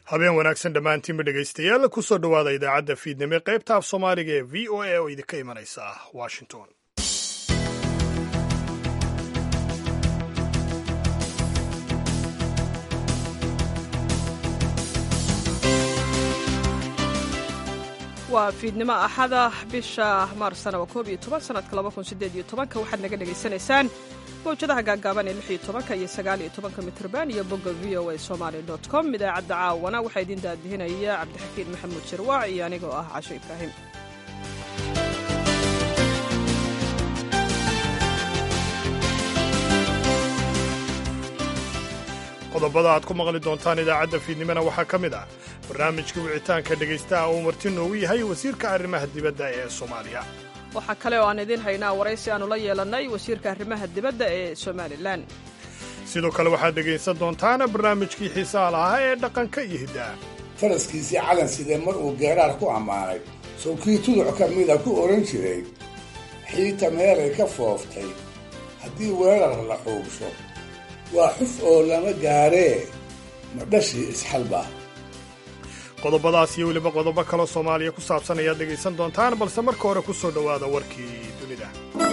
habeen wanaagsan dhammaantiinba dhegaystayaal kusoo dhowaada idaacadda fiidnimo qaybta af soomaaliga ee v o a oo idinka imanaysa washington waa fiidnimo axada bisha maarsana waa koob iyo toban sanadka laba kun sideed iyo tobanka waxaad naga dhagaysanaysaan mawjadaha gaagaaban ee lix iyo tobanka iyo sagaal iyo tobanka mitrban iyo bogga v o a somaly dot com idaacadda caawana waxaa idiin daadihinaya cabdixakiin maxamuud jarwaac iyo anigoo ah casho ibraahim qodobada aad ku maqli doontaan idaacadda fiidnimona waxaa ka mid ah barnaamijka wicitaanka dhegaystaha uu marti noogu yahay wasiirka arrimaha dibadda ee soomaaliya waxaa kale oo aan idiin haynaa waraysi aanu la yeelannay wasiirka arrimaha dibadda ee somalilan sidoo kale waxaad dhegaysan doontaan barnaamijkii xiisaha lahaa ee dhaqanka iyo hiddaha faraskiisii calan sidee mar uu geeraar ku ammaanay sawkii tuduc ka mida ku odhan jiray xiita meelay ka fooftay haddii weerar la xuubsho waa xuf oo lama gaaree ma dhashii isxalba qodobadaas iyo weliba qodobo kaloo soomaaliya ku saabsan ayaad dhegaysan doontaan balse marka hore ku soo dhowaada warkii dunida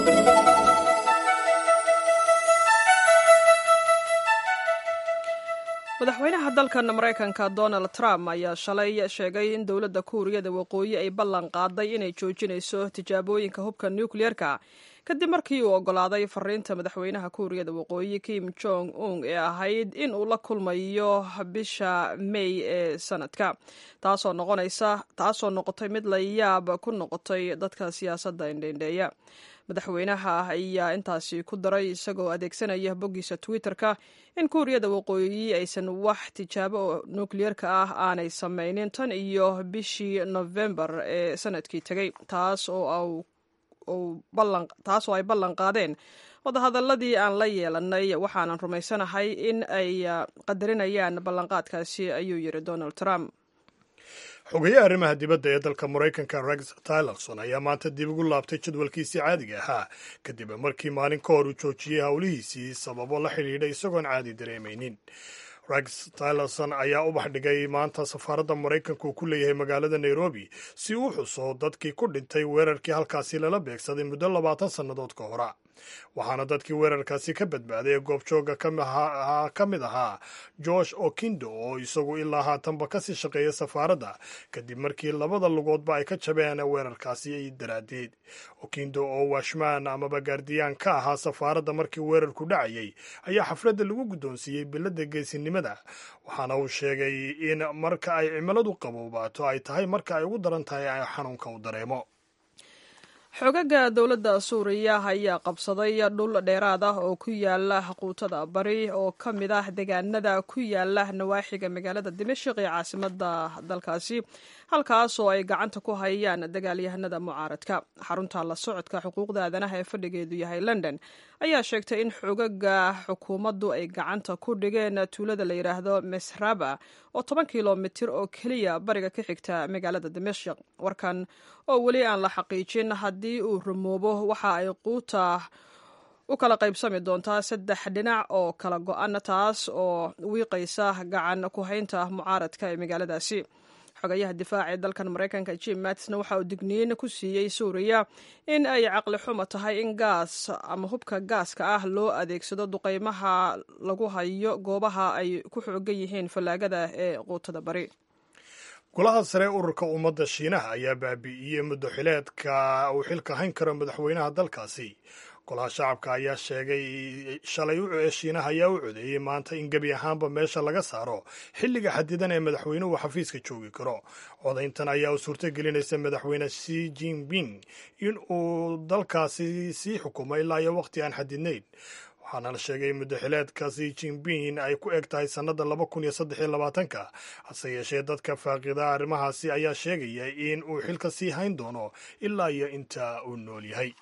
madaxweynaha dalkan maraykanka donald trump ayaa shalay sheegay in dowladda kuuriyada waqooyi ay ballan qaaday inay joojinayso tijaabooyinka hubka nukliyeerka kadib markii uu oggolaaday fariinta madaxweynaha kuuriyada waqooyi kim jong un ee ahayd in uu la kulmayo bisha may ee sanadka taasoo noqonaysa taasoo noqotay mid la yaab ku noqotay dadka siyaasadda indheindheeya madaxweynaha ayaa intaasi ku daray isagoo adeegsanaya boggiisa twitter-ka in kuuriyada waqooyi aysan wax tijaabo nukliyeerka ah aanay samaynin tan iyo bishii novembar ee sanadkii tegey taas oo taasoo ay ballan qaadeen wadahadaladii aan la yeelanay waxaanan rumaysanahay in ay qadarinayaan ballanqaadkaasi ayuu yidhi donald trump xogayaha arrimaha dibadda ee dalka maraykanka rex tillerson ayaa maanta dib ugu laabtay jadwalkiisii caadiga ahaa kadib markii maalin ka hor uu joojiyey howlihiisii sababo la xidhiidha isagoon caadi dareemaynin rex tillerson ayaa u baxdhigay maanta safaaradda maraykanka uu ku leeyahay magaalada nairobi si uu xuso dadkii ku dhintay weerarkii halkaasi lala beegsaday muddo labaatan sannadood ka hora waxaana dadkii weerarkaasi ka badbaaday ee goobjooga ka mid ahaa george okindo oo isagu ilaa haatanba kasii shaqeeya safaaradda kadib markii labada lugoodba ay ka jabeen weerarkaasi daraaddeed okindo oo washmaan amaba gaardiyaan ka ahaa safaaradda markii weerarku dhacayay ayaa xafladda lagu guddoonsiiyey biladda geesinimada waxaana uu sheegay in marka ay cimiladu qaboobaato ay tahay marka ay ugu daran tahay xanuunka uu dareemo xogaga dowladda suuriya ayaa qabsaday dhul dheeraad ah oo ku yaala quutada bari oo ka mid ah deegaanada ku yaala nawaaxiga magaalada dimashik ee caasimada dalkaasi halkaas oo ay gacanta ku hayaan dagaalyahanada mucaaradka xarunta la socodka xuquuqda aadanaha ee fadhigeedu yahay london ayaa sheegtay in xogaga xukuumaddu ay gacanta ku dhigeen tuulada la yidhaahdo mesraba oo toban kilomitir oo keliya bariga ka xigta magaalada dimashik warkan oo weli aan la xaqiijin haddii uu rumoobo waxa ay quuta u kala qaybsami doontaa saddex dhinac oo kala go-an taas oo wiiqaysa gacan ku haynta mucaaradka ee magaaladaasi xogayaha difaaca ee dalkan maraykanka jim mattisna waxa uu digniin ku siiyey suuriya in ay caqli xumo tahay in gaas ama hubka gaaska ah loo adeegsado duqeymaha lagu hayo goobaha ay ku xoogan yihiin fallaagada ee quutada bari golaha sare ururka ummadda shiinaha ayaa baabi'iyey muddo xileedka uu xilka hayn karo madaxweynaha dalkaasi golaha shacabka ayaa sheegay shalay shiinaha ayaa u codeeyey maanta in gebi ahaanba meesha laga saaro xilliga xadidan ee madaxweynuhu xafiiska joogi karo codayntan ayaa u suurto gelinaysa madaxweyne shi jinping in uu dalkaasi sii xukumo ilaa iyo waqti aan xadidnayn waxaana la sheegay muddaxileedka si jinping ay ku eg tahay sannada laba kun iyo saddex iyo labaatanka hase yeeshee dadka faaqida arrimahaasi ayaa sheegaya in uu xilka sii hayn doono ilaa iyo inta uu nool yahay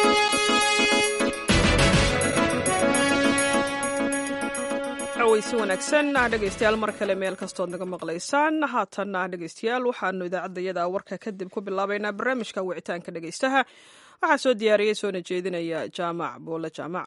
si wanaagsan dhegaystayaal mar kale meel kastood naga maqlaysaan haatanna dhegaystayaal waxaanu idaacaddayada warka kadib ku bilaabaynaa barnaamijka wicitaanka dhegaystaha waxaa soo diyaariyey soona jeedinaya jaamac buule jaamac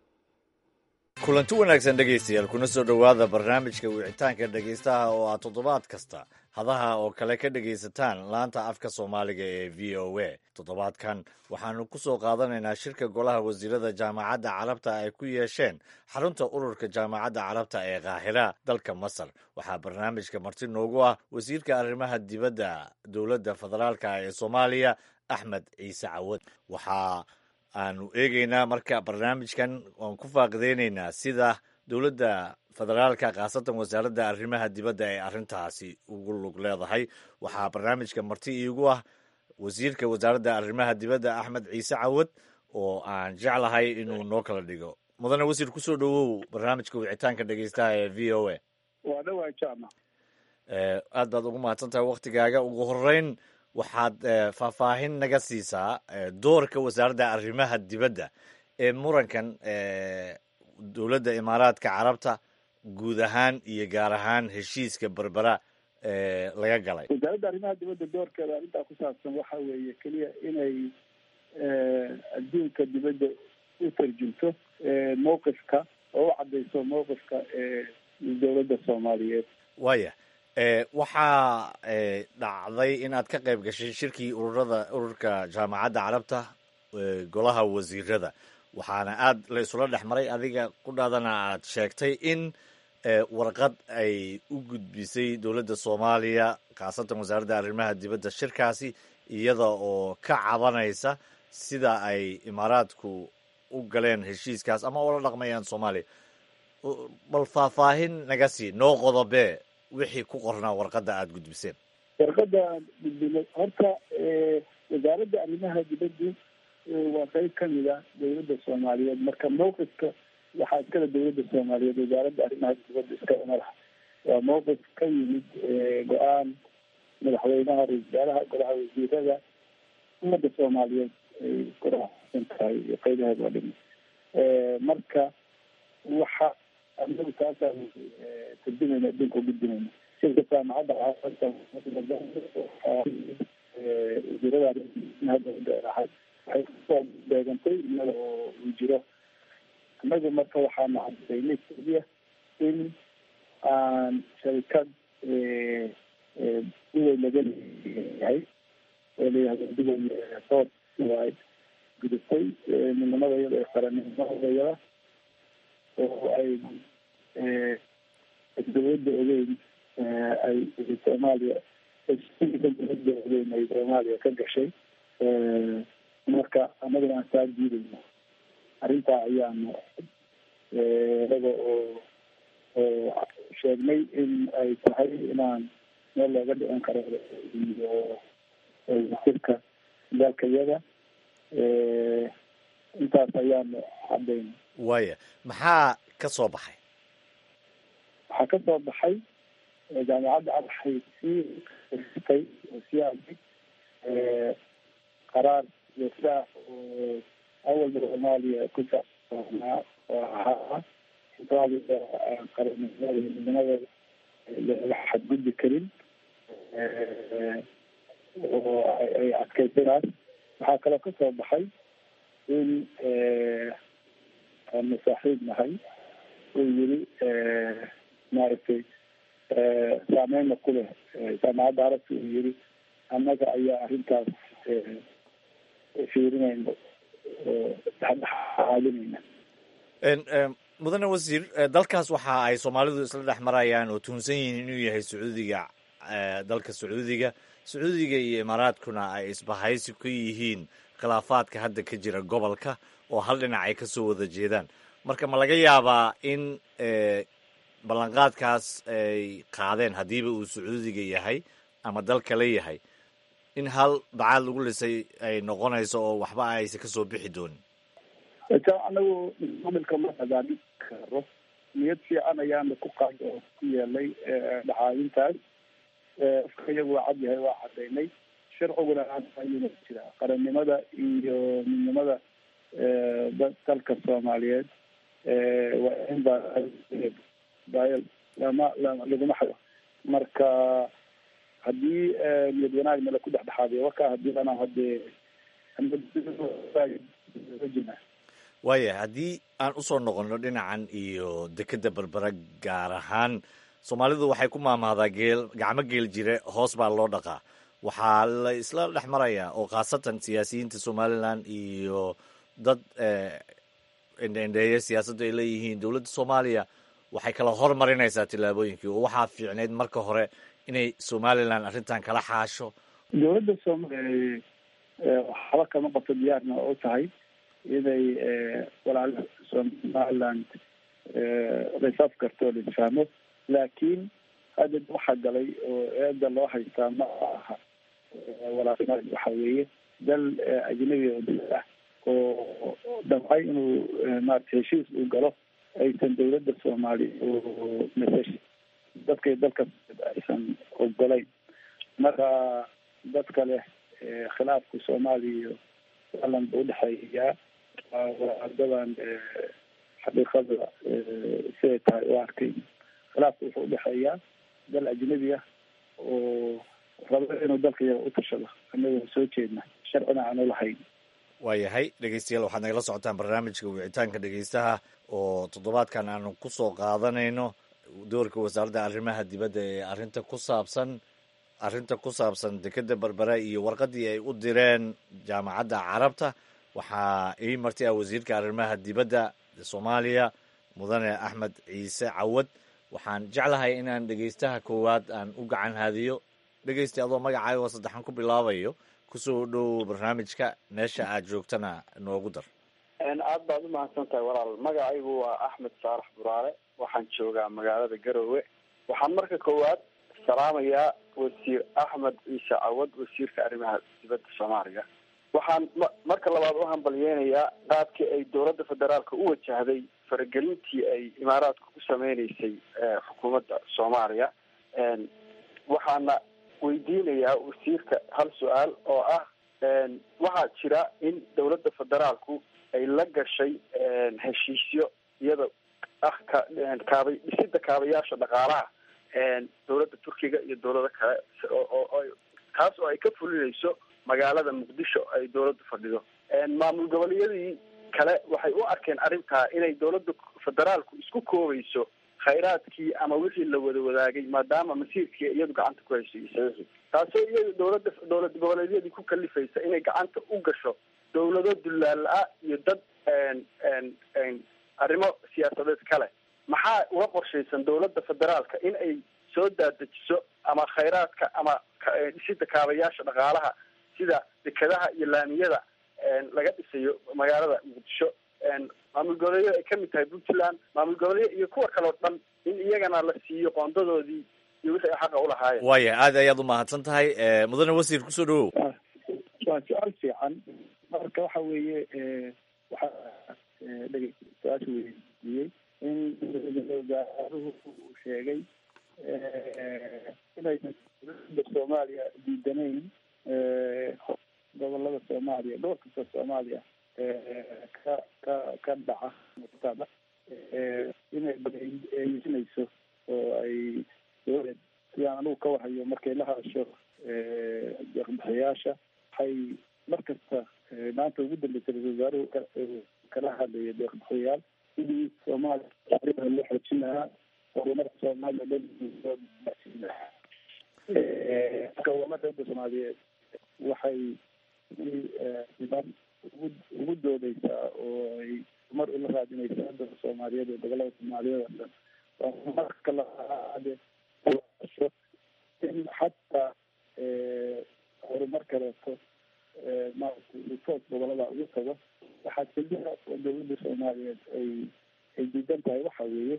kulanti wanaagsan dhegaystayaal kuna soo dhowaada barnaamijka wicitaanka dhegaystaha oo aad toddobaad kasta hadaha oo kale ka dhegaysataan laanta afka soomaaliga ee v o a toddobaadkan waxaanu ku soo qaadanaynaa shirka golaha wasiirada jaamacadda carabta ay ku yeesheen xarunta ururka jaamacadda carabta ee kaahira dalka masar waxaa barnaamijka marti noogu ah wasiirka arrimaha dibadda dowladda federaalka ee soomaaliya axmed ciise cawad waxaa aanu eegeynaa marka barnaamijkan waan ku faaqideyneynaa sida dowladda federaalka khaasatan wasaaradda arrimaha dibadda ee arrintaasi ugu lug leedahay waxaa barnaamijka marti iigu ah wasiirka wasaaradda arrimaha dibadda axmed ciise cawad oo aan jeclahay inuu noo kala dhigo mudane wasiir kusoo dhowow barnaamijka wicitaanka dhegeystaha ee v o a waa dhawaa jaamac aad baad ugu mahadsan tahay waktigaaga ugu horeyn waxaad faahfaahin naga siisaa doorka wasaaradda arrimaha dibadda ee murankan dowladda imaaraadka carabta guud ahaan iyo gaar ahaan heshiiska berbera laga galay wasaaradda arrimaha dibadda doorkeeda arrintaa ku saabsan waxa weeye keliya inay adduunka dibadda u tarjunto mowqifka oo u caddayso mowqifka dowladda soomaaliyeed waaya waxaa dhacday inaad ka qayb gashay shirkii ururada ururka jaamacadda carabta golaha wasiirada waxaana aad la isula dhex maray adiga qudhaadana aad sheegtay in warqad ay u gudbisay dowladda soomaaliya khaasatan wasaaradda arrimaha dibadda shirkaasi iyada oo ka cabanaysa sida ay imaaraadku u galeen heshiiskaas ama ula dhaqmayaan soomaaliya bal faahfaahin naga sii noo qodobee wixii ku qornaa warqadda aada gudbiseen warqadda aan gudbinay horta wasaaradda arrimaha dibaddu waa qeyb kamid a dowladda soomaaliyeed marka mawqifka waxaa iskale dowladda soomaaliyeed wasaaradda arrimaha dibadda iskale madaxa waa mawqif ka yimid go-aan madaxweynaha ra-isul wasaaraha golaha wasiirada ummadda soomaaliyeed ay kurasan tahay qeybaheeda oo dhimi marka waxa anagu taasaan tarjumayna adduunka u gudbinayna shirka jaamacadda wasiirada arrimaha dibadda ahay waxay kusoo beegantay iyada oo uu jiro annagu marka waxaanu cadaynay keliya in aan sharikad duway laga leeyahay oo layihahdo duway sood ay gudubtay midnimada iyada ee qaranimada iyada oo ay dowladda ogeyn ay soomaaliya dowladda ogeyn ay soomaaliya ka gashay marka annaguna aan saa diidayno arrintaa ayaanu inaga oo oo sheegnay in ay tahay inaan meel looga dhicin karo iyo wasirka dalka iyada intaas ayaanu cadayna waaya maxaa ka soo baxay waxaa ka soo baxay jaamacadda waxay sii tay oo sii aday qaraar joogtaa oo awalba soomaaliya ku saabsanaa oo ahaa soomaaliya qaranimada iyo midnimadeeda laga xadgudbi karin oo ay adkaysanaas waxaa kaloo ka soo baxay in aanu saaxiib nahay uu yiri maaragtay saameyna ku leh jaamacadda arabta uu yiri annaga ayaa arrintaas fiirinayna oo dhexdhexaadinayna mudane wasiir dalkaas waxa ay soomaalidu isla dhex marayaan oo tuhunsan yihiin inuu yahay sacuudiga dalka sacuudiga sacuudiga iyo imaaraadkuna ay isbahaysi ku yihiin khilaafaadka hadda ka jira gobolka oo hal dhinac ay kasoo wada jeedaan marka ma laga yaabaa in ballanqaadkaas ay qaadeen haddiiba uu sacuudiga yahay ama dal kale yahay in hal bacaad lagu lisay ay noqonayso oo waxba aysa kasoo bixi doonin anagu maamilka ma hagaagin karo niyad fiican ayaana ku qaad oo ku yeelay dhacaayintaas afka iyagu waa cad yahay waa cadaynay sharciguna ayuna jira qarannimada iyo midnimada dalka soomaaliyeed waa in ba daayal lama lama laguma xado marka haddii niyad wanaag nala ku dhexdhexaadiyo waka haddii lana hadee jina waaya haddii aan usoo noqonno dhinacan iyo dekeda berbera gaar ahaan soomaalidu waxay ku maamahdaa geel gacmo geel jire hoos baa loo dhaqaa waxaa la isla dhex marayaa oo khaasatan siyaasiyiinta somalilan iyo dad endheendheeye siyaasaddu ay leeyihiin dowladda soomaaliya waxay kala hormarinaysaa tillaabooyinkii oo waxaa fiicneyd marka hore inay somalilan arrintan kala xaasho dowladda soomaliya waxba kama qabto diyaarna u tahay inay walaalaha somaliland risaaf karto o laisfahmo laakiin hadda waxaa galay oo eeda loo haystaa ma aha walaalnimada waxa weeye dal ajnabi oo dal ah oo damcay inuu maarata heshiis uu galo aysan dowladda soomaaliya oo masash dadkay dalka aysan ogolayn marka dadka leh khilaafka soomaaliya iyo somaliland ba udhexeeyaa wadadan xaqiiqada siday tahay u arkay khilaafka wuxuu udhexeeyaa dal ajnabi ah oo rabo inuu dalka yaga utashado anagoo soo jeedna sharcina aanu lahayn waayahay dhegeystayaal waxaad nagala socotaan barnaamijka wicitaanka dhegeystaha oo toddobaadkan aanu ku soo qaadanayno doorka wasaaradda arrimaha dibadda ee arrinta ku saabsan arrinta ku saabsan dekeda berbera iyo warqadii ay u direen jaamacadda carabta waxaa ii marti ah wasiirka arrimaha dibadda soomaaliya mudane axmed ciise cawad waxaan jeclahay inaan dhegeystaha koowaad aan u gacan haadiyo dhegeysta adoo magacaaga saddexan ku bilaabayo kusoo dhow barnaamijka meesha aad joogtana noogu dar aad baad umahadsan tahay walaal magacaygu waa axmed saalax buraale waxaan joogaa magaalada garowe waxaan marka koowaad salaamayaa wasiir axmed ciise cawad wasiirka arrimaha dibadda soomaaliya waxaan ma- marka labaad u hambalyeynayaa qaabkii ay dowladda federaalka u wajahday faragelintii ay imaaraadka ku sameyneysay xukuumadda soomaaliya waxaana weydiinayaa wasiirka hal su-aal oo ah waxaa jira in dowladda federaalku ay la gashay heshiisyo iyada ah ka kaabay dhisida kaabayaasha dhaqaalaha dowladda turkiga iyo dowlado kale oo kaas oo ay ka fulinayso magaalada muqdisho ay dowladdu fadhido maamul goboleeyadii kale waxay u arkeen arrintaa inay dowladda federaalku isku koobayso khayraadkii ama wixii la wada wadaagay maadaama masiirkii iyadu gacanta ku haysay saxiixi taasoo iyada dowladda dowlad goboleedyadii ku kalifaysa inay gacanta u gasho dowlado dullaal ah iyo dad arrimo siyaasadeed kale maxaa uga qorshaysan dowladda federaalka in ay soo daadejiso ama khayraadka ama dhisida kaabayaasha dhaqaalaha sida dekadaha iyo laamiyada laga dhisayo magaalada muqdisho maamul goboleedyada ay kamid tahay puntland maamul goboleeya iyo kuwa kale o dhan in iyagana la siiyo qoondadoodii iyo wixii ay xaqa ulahaayeen waaya aad ayaad u mahadsan tahay mudane wasiir kusoo dhawow waa su-aal fiican marka waxa weeye waxaa dhege su-aasha weydiiyey in wasaaruhu uu sheegay inaysan dowladda soomaaliya diidanayn gobolada soomaaliya dhowr kasta soomaaliya ka ka ka dhaca muqtada inay eeyisinayso oo ay dowlad sidaan anigu ka warhayo markay la hadasho deeqbixiyaasha waxay mar kasta maanta ugu dambeysay ra-isul wasaaruhu kala hadlaya deeqbixiyayaal sidii soomaaliya taariikhda loo xoojin lahaa horumarka soomaaliya loo gaarsiin lahaa gobolada dowladda soomaaliyeed waxay niman ugu ugu doodeysaa oo ay mar ula raadinaysaa dalka soomaaliyeed ee gobolada soomaaliyeed oo dhan marka laade in xataa horumar kaleeto maaragtay utoos gobolada ugu tago waxaa keliya oo dowladda soomaaliyeed ay ay diidan tahay waxa weeye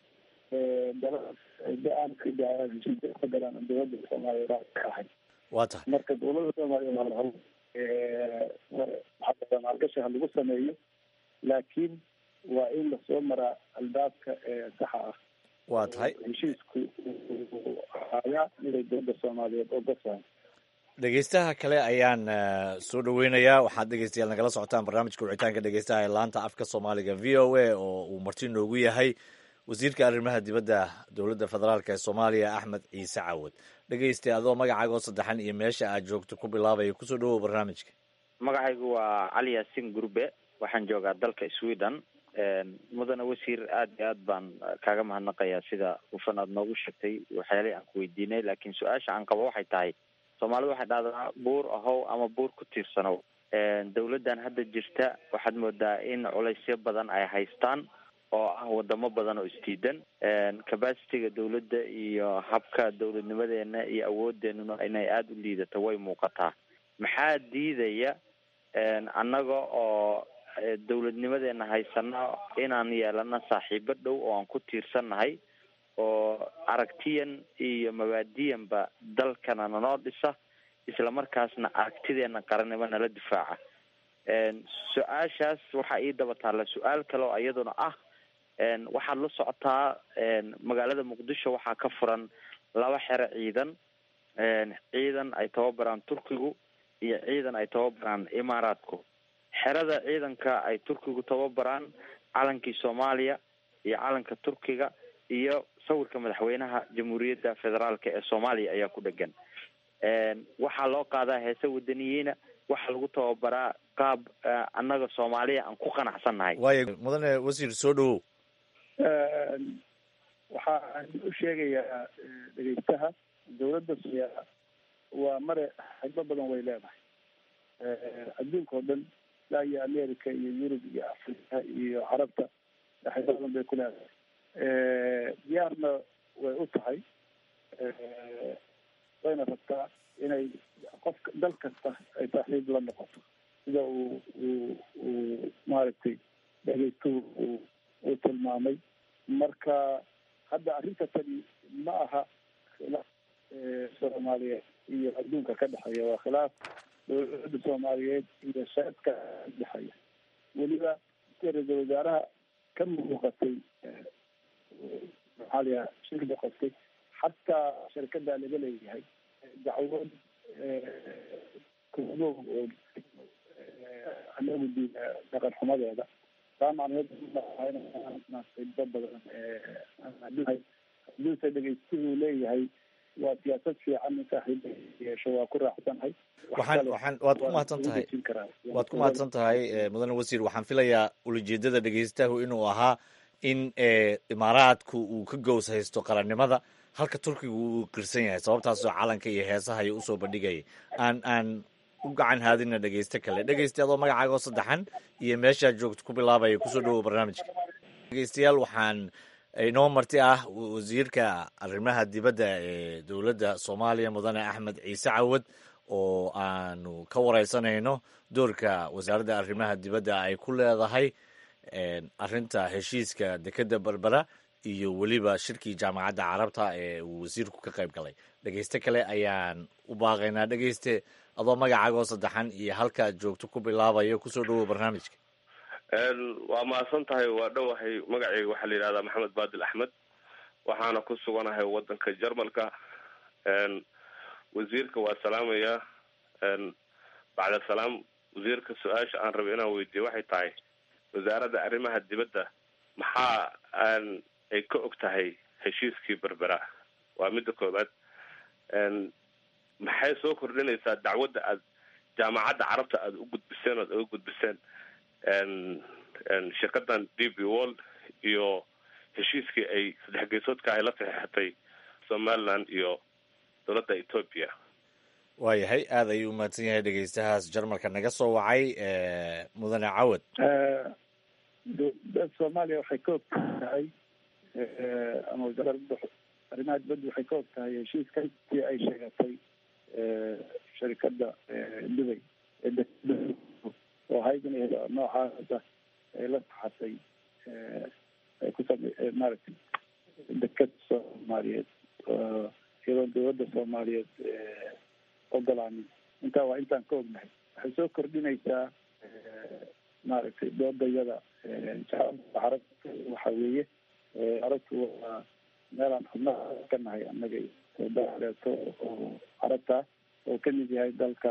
aan ka galaan dowladda soomaaliyeed ka ahay waa tahay marka dowladda soomaaliyeed waa la habo maxaa maalgashi ha lagu sameeyo laakiin waa in lasoo maraa albaabka ee saxa ah waa tahay heshiisku ayaa inay dowladda soomaaliyeed ogasahay dhegeystaha kale ayaan soo dhaweynayaa waxaad dhegeystayaal nagala socotaan barnaamijka wicitaanka dhegeystaha ee laanta afka soomaaliga v o a oo uu marti noogu yahay wasiirka arrimaha dibadda dowladda federaalk ee soomaaliya axmed ciise cawad dhegeystay adoo magacaagoo saddexan iyo meesha aad joogto ku bilaabaya kusoo dhawow barnaamijka magacaygu waa cali yaasin gurbe waxaan joogaa dalka sweden mudane wasiir aad iyo aad baan kaaga mahadnaqayaa sida hufan aad noogu sheegtay waxyaalihii aan ku weydiinay laakiin su-aasha aan qabo waxay tahay soomaalidu waxay dhahdaa buur ahow ama buur ku tiirsanow dawladdan hadda jirta waxaad moodaa in culaysyo badan ay haystaan oo ah wadamo badan oo isdiidan capacityga dawladda iyo habka dawladnimadeena iyo awoodeenuna inay aada u liidato way muuqataa maxaa diidaya annaga oo dawladnimadeena haysana inaan yeelano saaxiibo dhow oo aan ku tiirsannahay oo aragtiyan iyo mabaadiyanba dalkana nanoo dhisa isla markaasna aragtideena qarannimo nala difaaca su-aashaas waxaa ii daba taalla su-aal kale oo iyaduna ah waxaad la socotaa magaalada muqdisho waxaa ka furan laba xero ciidan ciidan ay tababaraan turkigu iyo ciidan ay tababaraan imaaraadku xerada ciidanka ay turkigu tababaraan calankii soomaaliya iyo calanka turkiga iyo sawirka madaxweynaha jamhuuriyadda federaalk ee soomaaliya ayaa ku dhegan waxaa loo qaadaa heese wadaniyiina waxaa lagu tababaraa qaab annaga soomaaliya aan ku qanacsannahay waayo mudane wasiir soo dhawow waxaan u sheegayaa dhegeystaha dawladda soomaaliya waa mare xigbo badan way leedahay adduunka oo dhan ilaa iyo america iyo yurub iyo africa iyo carabta xigbo badan bay ku leedahay diyaarna way u tahay wayna rabtaa inay qof dal kasta ay saaxiib la noqoto sida uu uu uu maaragtay dhegeystuhu uu uu tilmaamay marka hadda arrinta tani ma aha khilaaf soomaaliyeed iyo adduunka ka dhexeeya waa khilaaf dowladda soomaaliyeed iyo shacabka ka dhexeeya weliba ra-iisul wasaaraha ka muuqatay maxaa la yaha shirkada qostay xataa shirkada laga leeyahay dacwad kugo oo anagu di dhaqan xumadeeda taa macnaheed xibo badan hadduuse dhegeystuhu leeyahay waa siyaasad fiican in saaxiiba yeesho waa ku raacsanahay waxaan waxaan waad ku mahadsan tahay waad ku mahadsan tahay mudane wasiir waxaan filayaa ulajeedada dhegeystahu inuu ahaa in imaaraadku uu ka gows haysto qarannimada halka turkiga uu qirsan yahay sababtaasoo calanka iyo heesaha ay usoo bandhigayay aan aan u gacan haadina dhegeyste kale dhegeysta adoo magacaagoo saddexan iyo meeshaad joogto ku bilaabaya kusoo dhawow barnaamijka dhegeystayaal waxaan inoo marti ah wasiirka arrimaha dibadda ee dowladda soomaaliya mudane axmed ciise cawad oo aanu ka wareysanayno doorka wasaaradda arrimaha dibadda ay ku leedahay arrinta heshiiska dekedda berbera iyo weliba shirkii jaamacadda carabta ee uu wasiirku ka qayb galay dhegeyste kale ayaan u baaqaynaa dhegeyste adoo magacaagoo saddexan iyo halkaad joogto ku bilaabayo kusoo dhawow barnaamijka waa mahadsan tahay waa dhowahay magacayga waxaa la yidhahdaa maxamed baadil axmed waxaana ku suganahay wadanka jarmalka wasiirka waa salaamaya bacda salaam wasiirka su-aasha aan rabay inaan weydiiyo waxay tahay wasaaradda arrimaha dibadda maxaa aan ay ka og tahay heshiiskii berbera waa midda koobaad maxay soo kordhinaysaa dacwadda aad jaamacadda carabta aada u gudbiseen oad uga gudbiseen shirkadan d b wall iyo heshiiskii ay saddex geysoodka ay la saxeexatay somaliland iyo dowladda ethoopia waayahay aada ayuu umahadsan yahay dhegeystahaas jarmalka naga soo wacay mudane cawad dowladda soomaaliya waxay ka og tahay ama wasaaradda arrimaha dibadda waxay ka og tahay heshiiskii ay sheegatay sharikada dubay oo haydin noocaasa ay la saxatay ay ku same maaragtay deked soomaaliyeed iyadoon dowladda soomaaliyeed ogolaanin intaa waa intaan ka ognahay waxay soo kordhinaysaa maaragtay doodayada carab waxa weeye carabtu waa meelaan xubnaha ka nahay annaga daleeto oo carabta oo kamid yahay dalka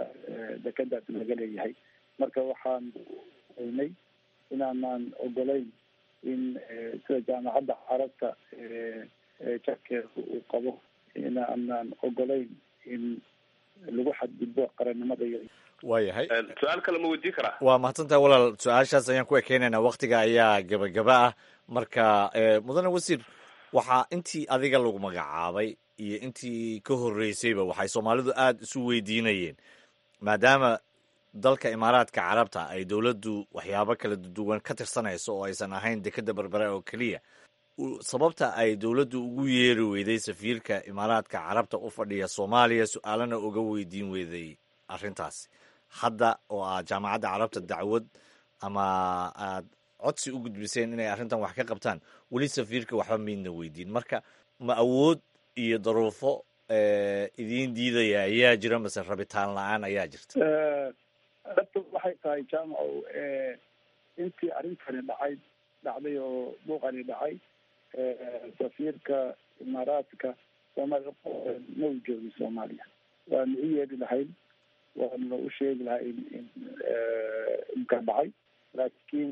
dekedaas laga leeyahay marka waxaan oynay inaanaan ogolayn in sida jaamacadda carabta jarkeeda uu qabo in aanaan ogolayn in lagu xadgudbo qarannimada iyo waayahay su-aal kale ma weydiin karaa waa mahadsantahay walaal su-aashaas ayaan ku ekeynaynaa waktiga ayaa gabagaba ah marka mudane wasiir waxaa intii adiga lagu magacaabay iyo intii ka horreysayba waxay soomaalidu aada isu weydiinayeen maadaama dalka imaaraadka carabta ay dowladdu waxyaabo kala duwan ka tirsanayso oo aysan ahayn dekeda berbere oo keliya sababta ay dowladdu ugu yeeri weyday safiirka imaaraadka carabta u fadhiya soomaaliya su-aalana uga weydiin weyday arrintaasi hadda oo aad jaamacadda carabta dacwad ama aad codsi u gudbiseen inay arrintan wax ka qabtaan weli safiirka waxba maydna weydiin marka ma awood iyo daruufo idiin diidaya ayaa jira mase rabitaan la-aan ayaa jirta dhabta waxay tahay jaamacow intii arrintani dhacay dhacday oo buuqani dhacay safiirka imaaraadka soomaaliya ma u joogin soomaaliya waanu u yeedhi lahayn waanu u sheegi lahay in in imka dhacay laakiin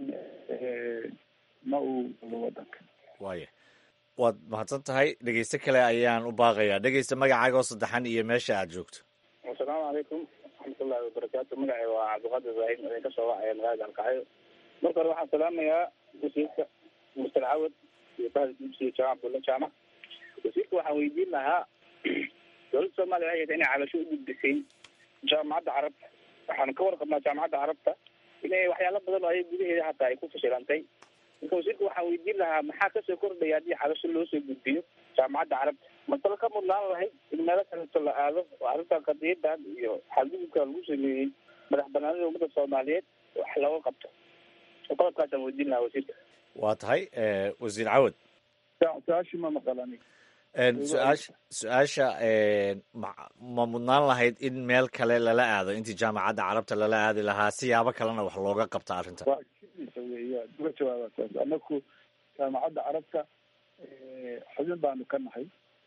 ma uu galo wadanka waaya waad mahadsan tahay dhegeyste kale ayaan u baaqayaa dhegeysta magacaaga oo saddexan iyo meesha aad joogto asalaamu calaykum waraxmatullahi wabarakaatu magacay waa cabdiqaadir ibraahim idinka soo wacaya magaalada alkacyo marka hore waxaan salaamayaa wasiirka muster cawad iyo bahda dugsiga jaamac bulla jaamac wasiirka waxaan weydiin lahaa dowladda soomaaliya waxay hayta inay cabasho u gudbisay jaamacadda carabta waxaanu ka warqabnaa jaamacadda carabta inay waxyaalo badan oo ay gudaheeda hataa ay ku fashilantay marka wasiirka waxaan weydiin lahaa maxaa kasoo kordhaya haddii cabasho loo soo gudbiyo jaamacadda carabta masalo ka mudnaan lahayd in meelo kaleeto la aado oo arrintan qadiyadan iyo xadgudubka lagu sameeyey madax banaanida ummadda soomaaliyeed wax looga qabto qodobkaasaan weydiin lahaa wasiirka waa tahay wasiir cawad su-aashii ma maqalani su-aasha su-aasha ma ma mudnaan lahayd in meel kale lala aado intii jaamacadda carabta lala aadi lahaa siyaabo kalena wax looga qabta arrintan waa kiisa weya uga jawaaba saas anaku jaamacadda carabta xubin baanu ka nahay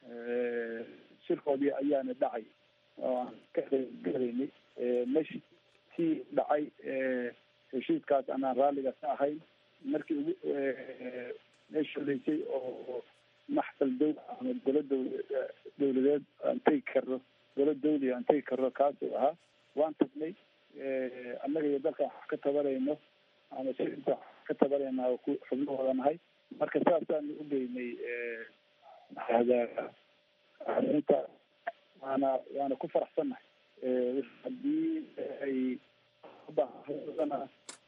shirkoodii ayaana dhacay oo aan ka qeybgelaynay meshi tii dhacay heshiiskaas anaan raalliga ka ahayn markii ugu meesha horeysay oo maxfal dow ama golo dow dowladeed aan tegi karno golo dawli aan tegi karno kaasuu ahaa waan tagnay annaga iyo dalkan wax ka tabanayno ama siinta wax ka tabanayna ku xubnahooda nahay marka saasaanu u geynay arrinta waana waana ku faraxsannahay haddii ay ubaahana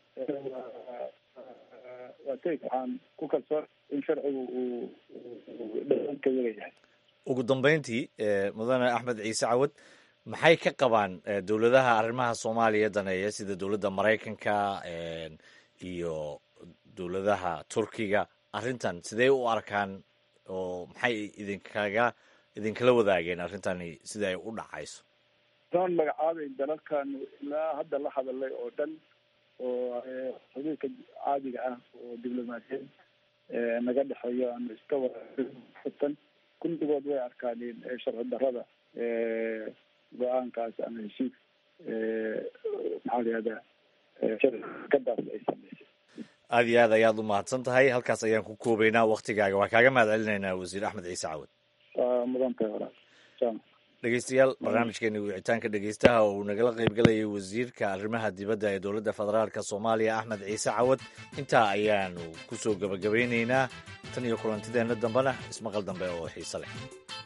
waa tegi waxaan ku kalsoon in sharcigu uu dhaanka yaga yahay ugu dambeyntii mudane axmed ciise cawad maxay ka qabaan dowladaha arrimaha soomaaliya daneeya sida dowladda maraykanka iyo dowladaha turkiga arrintan sidee u arkaan oo maxay idinkaga idinkala wadaageen arrintani sida ay u dhacayso doon magacaabeyn dalalkanu ilaa hadda la hadalay oo dhan oo xuduudka caadiga ah oo diblomaasiyad naga dhexeeyo ama iska waratan kulligood way arkaaneen sharci darrada go-aankaas ama heshiis maxaa la yihahdaa sharcikadaas ay sameysay aada iyo aad ayaad u mahadsan tahay halkaas ayaan ku koobeynaa waktigaaga waa kaaga mahad celinaynaa wasiir axmed ciise cawad waa mudan tahay walaal jam dhegeystayaal barnaamijkeeni wicitaanka dhegeystaha oo uu nagala qaybgalayay wasiirka arrimaha dibadda ee dowladda federaalk soomaaliya axmed ciise cawad intaa ayaanu kusoo gebagabeyneynaa tan iyo kulantideenna dambena ismaqal dambe oo xiise leh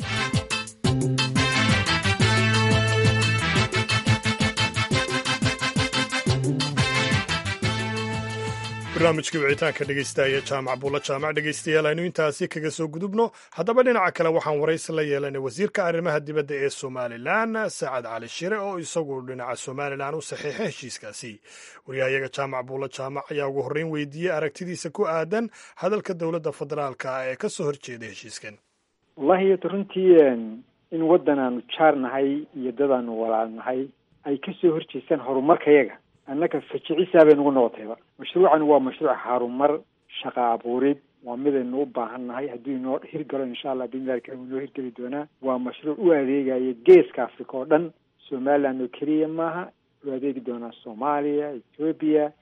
barnaamijkii wicitaanka dhegeystaaya jaamac buulla jaamac dhegeystayaal aynu intaasi kaga soo gudubno haddaba dhinaca kale waxaan waraysi la yeelanay wasiirka arrimaha dibadda ee somalilan sacad cali shire oo isagu dhinaca somalilan u saxiixay heshiiskaasi waryahayaga jaamac buulla jaamac ayaa ugu horreyn weydiiyey aragtidiisa ku aadan hadalka dowladda federaalka ee ka soo horjeeda heshiiskan wallahi runtii in waddan aanu jaar nahay iyo dad aanu walaal nahay ay ka soo horjeestaan horumarkayaga annaka fajicisaa bay nagu noqotayba mashruucan waa mashruuc harumar shaqa abuurid waa midaynu u baahan nahay hadduu inoo hirgalo insha allah bimilahi karim inoo hirgeli doonaa waa mashruuc u adeegaya geeska africa oo dhan somaliland oo keliya maaha u adeegi doonaa soomaaliya ethoobiya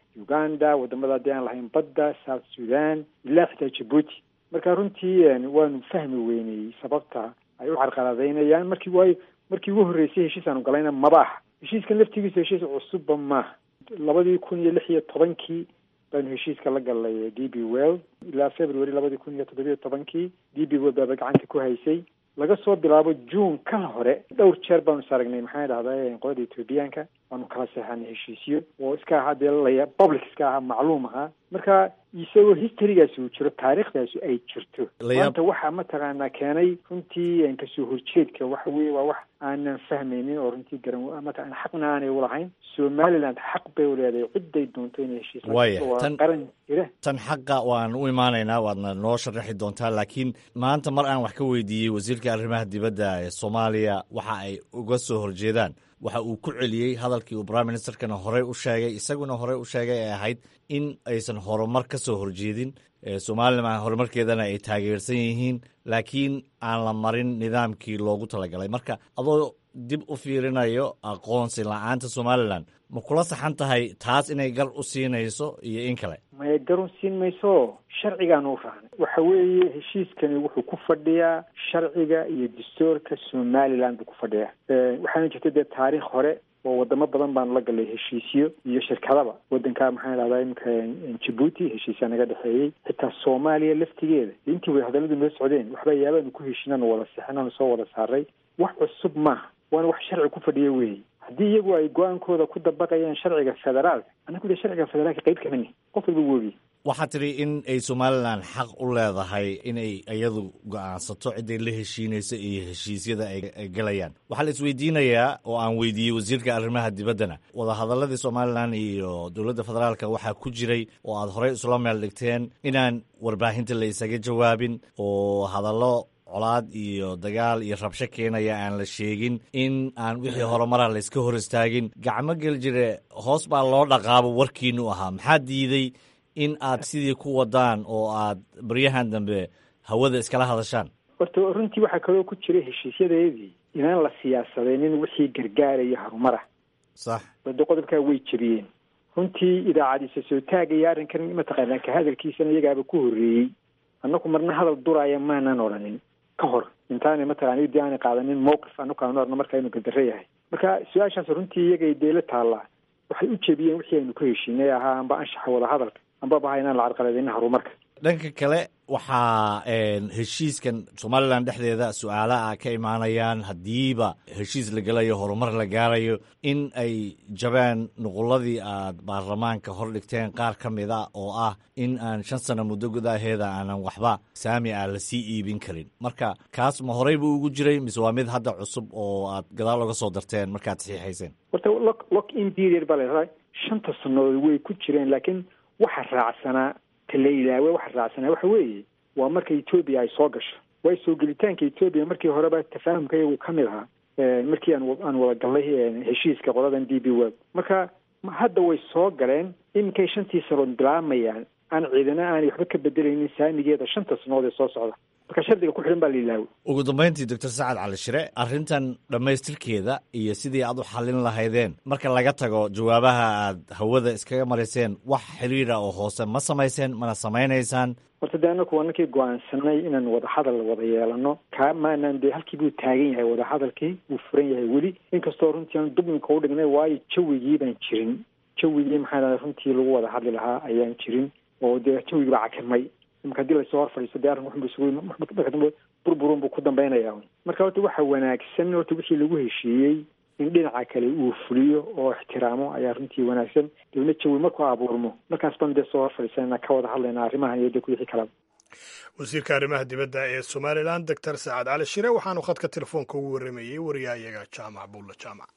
uganda wadamada haddii aan lahayn badda south sudan ilaa xitaa jabuuti marka runtii waanu fahmi weynay sababta ay u carqaladaynayaan markii waayo markii ugu horreysay heshiis aanu galayna maba aha heshiiskan laftigiisa heshiis cusubba maaha labadii kun iyo lix iyo tobankii baanu heshiiska la galnay d b well ilaa february labadii kun iyo toddobiyo tobankii d b well baaba gacanta ku haysay laga soo bilaabo june ka hore dhowr jeer baanu is aragnay maxaa dhahda qolada ethoobiyaanka waanu kala seexanay heshiisyo oo iska ahaa dee laya public iska ahaa macluum ahaa marka isagoo historygaasi uu jiro taariikhdaasi ay jirto maanta waxaa mataqaanaa keenay runtii kasoo horjeedka waxa weye waa wax aanan fahmaynin oo runtii garan mataqana xaqna aanay ulahayn somaliland xaq bay uleedahay ciday doonto inay heshiis waaya waa tan qaran jira tan xaqa waan u imaanaynaa waadna noo sharaxi doontaa laakiin maanta mar aan wax ka weydiiyey wasiirka arrimaha dibadda ee soomaaliya waxa ay uga soo horjeedaan waxa uu ku celiyey hadalkii uu prime ministerkana horey u sheegay isaguna horey u sheegay ee ahayd in aysan horumar ka soo horjeedin somalilan horumarkeedana ay taageersan yihiin laakiin aan la marin nidaamkii loogu talagalay marka adoo dib u fiirinayo aqoonsi la-aanta somalilan ma kula saxan tahay taas inay gar u siinayso iyo in kale maya garun siin mayso sharcigaanu u raacnay waxa weeye heshiiskani wuxuu ku fadhiyaa sharciga iyo dastuurka somaliland buu ku fadhiyaa waxaana jirta dee taariikh hore oo wadamo badan baanu la galay heshiisyo iyo shirkadaba wadanka maxaa dhahdaa imika jabuuti heshiisyaa naga dhexeeyey xitaa soomaaliya laftigeeda intii way hadalladu noo socdeen waxba yaabaanu ku heshinanu wada sixinanu soo wada saaray wax cusub maaha waana wax sharci ku fadhiya weeye haddii iyagu ay go-aankooda ku dabaqayaan sharciga federaalka annagu dee sharciga federaalka qayb kamani qof walba woogi waxaad tidhi in ay somalilan xaq u leedahay inay iyadu go-aansato ciday la heshiinayso iyo heshiisyada ay galayaan waxaa la isweydiinayaa oo aan weydiiyey wasiirka arrimaha dibaddana wadahadaladii somalilan iyo dowladda federaalka waxaa ku jiray oo aad horey isula meel dhigteen inaan warbaahinta la isaga jawaabin oo hadallo colaad iyo dagaal iyo rabsho keenaya aan la sheegin in aan wixii horumara layska hor istaagin gacmo gel jire hoos baa loo dhaqaabo warkiinu ahaa maxaa diiday in aad sidii ku wadaan oo aad baryahan dambe hawada iskala hadashaan horta runtii waxaa kaloo ku jira heshiisyadeedii inaan la siyaasadaynin wixii gargaaraya harumara sax wado qodobkaa way jebiyeen runtii idaacadiisa soo taagaya arrinkan mataqaanaa ka hadalkiisana iyagaaba ku horreeyey annaku marna hadal duraya maanan odhanin ka hor intaanay mataqana dii aanay qaadanin mowqif anaku aanu orno marka inu gadaro yahay marka su-aashaas runtii iyagay deela taallaa waxay u jebiyeen wixii aynu ku heshiinay ahaa amba anshaxa wada hadalka amba baha inaan la carqaladaynin horumarka dhanka kale waxaa heshiiskan somalilan dhexdeeda su-aalaha ka imaanayaan haddiiba heshiis la gelayo horumar la gaarayo in ay jabaan nuquladii aad baarlamaanka hor dhigteen qaar ka mid a oo ah in aan shan sano muddo gudaheeda aanan waxba saami ah lasii iibin karin marka kaas ma horey buu ugu jiray mise waa mid hadda cusub oo aad gadaal oga soo darteen markaad saxiixayseen horta lock lock in period baa la shanta sannadood way ku jireen laakiin waxa raacsanaa la ilaawe waxa raacsanaa waxa weeye waa marka etoobiya ay soo gasho waayo soo gelitaanka etoobiya markii horeba tafaahumka iyagu ka mid ahaa markii aan aan wada gallay heshiiska qoladan d b world marka hadda way soo galeen iminkay shantii sanood bilaamayaan aan ciidana aanay waxba ka bedelaynin saamigeeda shanta sanood ee soo socda marka shardiga ku xidhan baa la ilaawe ugu dambayntii doctor sacad cali shire arrintan dhammaystirkeeda iyo sidii aad u xallin lahaydeen marka laga tago jawaabaha aad hawada iskaga marayseen wax xiriira oo hoose ma samayseen mana samaynaysaan horta dee anaku waa ninkii go-aansanay inaan wadahadal wada yeelano kaa maanaan dee halkii buu taagan yahay wadahadalkii wuu furan yahay weli inkastoo runtii aan dublinka u dhignay waayo jawigii baan jirin jawigii maxaa dhahda runtii lagu wada hadli lahaa ayaan jirin oo dee jawigii baa cakirmay imaka hadii lasoo hor fadhiisto dee arrin waxbu isugu marka dambe burburun buu ku dambaynaya marka horta waxa wanaagsan horta wixii lagu heshiiyey in dhinaca kale uu fuliyo oo ixtiraamo ayaa runtii wanaagsan dibna jawi markuu abuurmo markaas baan dee soo hor fadhiisanana ka wada hadlayna arrimahan iyo dee ku wixii kalaba wasiirka arrimaha dibadda ee somalilan doctor sacad cali shire waxaanu khadka telefoonka ugu warramayey wariyahayaga jaamac buulla jaamac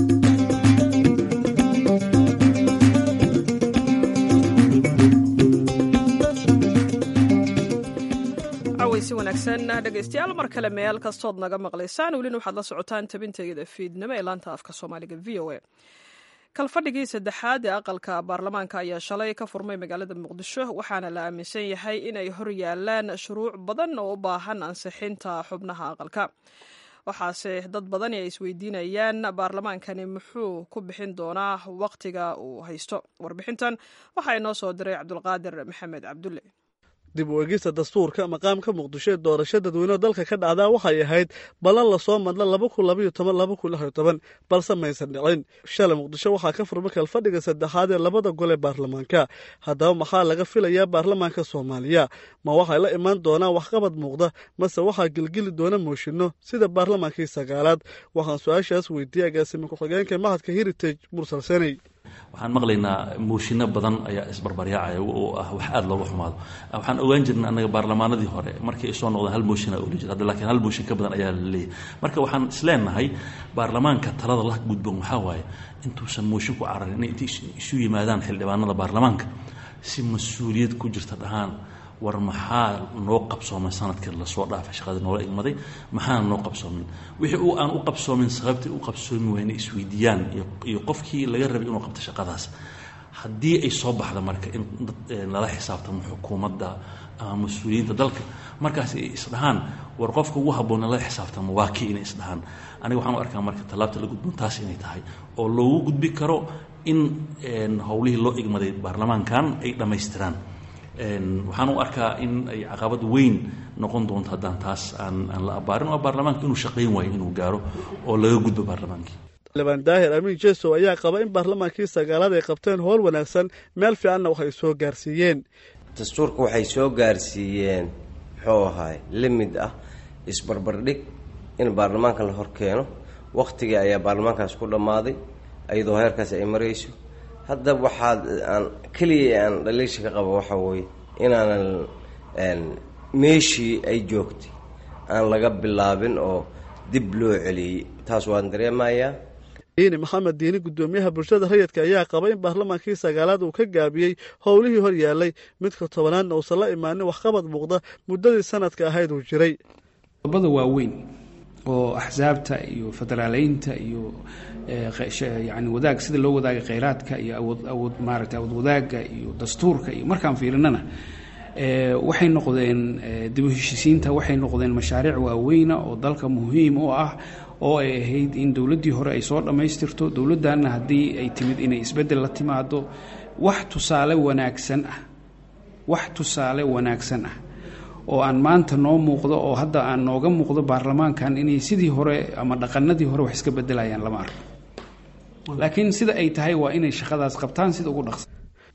si wanaagsan dhegaystayaal mar kale meel kastood naga maqlaysaan welina waxaad la socotaan tabinteeda fiidnimo ee laanta afka soomaaliga v o a kalfadhigii saddexaad ee aqalka baarlamaanka ayaa shalay ka furmay magaalada muqdisho waxaana la aaminsan yahay inay hor yaalaan shuruuc badan oo u baahan ansixinta xubnaha aqalka waxaase dad badani ay isweydiinayaan baarlamaankani muxuu ku bixin doonaa wakhtiga uu haysto warbixintan waxaa inoo soo diray cabdulqaadir maxamed cabdulle dib u egista dastuurka maqaamka muqdisho ee doorasho dadweyneho dalka ka dhacdaa waxay ahayd ballan lasoo madla laba kun labaiyo toban laba kun lix iyo toban balse maysan dhicin shalay muqdisho waxaa ka furma kalfadhiga saddexaad ee labada gol ee baarlamaanka haddaba maxaa laga filayaa baarlamaanka soomaaliya ma waxay la imaan doonaan waxqabad muuqda mase waxaa gelgeli doona mooshinno sida baarlamaankii sagaalaad waxaan su-aashaas weydiiyey agaasimi ku-xigeenka mahadka heritage mursal seney waxaan maqlaynaa mooshinno badan ayaa isbarbaryaacaya oo ah wax aada looga xumaado waxaan ogaan jirna annaga baarlamaanadii hore markii ay soo noqdeen hal mooshin aa oli jir hadda laakiin hal mooshin ka badan ayaa la leeyahay marka waxaan isleenahay baarlamaanka talada la gudban waxaa waaye intuusan mooshin ku cararin inay inta isu yimaadaan xildhibaanada baarlamaanka si mas-uuliyad ku jirta dhahaan war maxaa noo qabsoomay sanadkii lasoo dhaafay shaqadii noola igmaday maxaana noo qabsoomin wixii uu aan u qabsoomin sababtii u qabsoomi wayna isweydiiyaan iyo qofkii laga rabay inuu qabto shaqadaas haddii ay soo baxda marka in lala xisaabtamo xukuumadda ama mas-uuliyiinta dalka markaas ay isdhahaan war qofka ugu habboon lala xisaabtamo waa kii inay isdhahaan aniga waxaan u arkaa marka tallaabta la gudbon taas inay tahay oo loogu gudbi karo in howlihii loo igmaday baarlamaankan ay dhammaystiraan waxaan u arkaa in ay caqabad weyn noqon doonto haddaan taas aan aan la abaarin oo baarlamaanka inuu shaqayn waayo inuu gaaro oo laga gudbo baarlamaankii xildhibaan daahir amiin jesow ayaa qaba in baarlamaankii sagaalaad ay qabteen howl wanaagsan meel fiicanna waxay soo gaarsiiyeen dastuurka waxay soo gaarsiiyeen muxuu ahaay limid ah isbarbardhig in baarlamaanka la hor keeno wakhtigii ayaa baarlamaankaas ku dhammaaday iyadoo heerkaas ay marayso hadda waxaad aan keliya aan dhaliisha ka qaba waxaa weye inaanan meeshii ay joogtay aan laga bilaabin oo dib loo celiyey taas waan dareemayaa diini maxamed diini guddoomiyaha bulshada rayidka ayaa qaba in baarlamaankii sagaalaad uu ka gaabiyey howlihii hor yaallay midka tobanaadna uusan la imaanin waxqabad muuqda muddadii sanadka ahayd uu jiray qodobada waaweyn oo axsaabta iyo federaaleynta iyo yani wadaag sida loo wadaaga kheyraadka iyo awood awood maaragtay awood wadaagga iyo dastuurka iyo markaan fiirinana waxay noqdeen dib u heshisiinta waxay noqdeen mashaariic waaweyna oo dalka muhiim u ah oo ay ahayd in dowladdii hore ay soo dhammaystirto dowladdanna haddii ay timid inay isbeddel la timaado wax tusaale wanaagsan ah wax tusaale wanaagsan ah oo aan maanta noo muuqdo oo hadda aan nooga muuqdo baarlamaankan inay sidii hore ama dhaqanadii hore wax iska bedelayaan lama arko laakiin sida ay tahay waa inay shaqadaas qabtaan sida ugu dhaqsa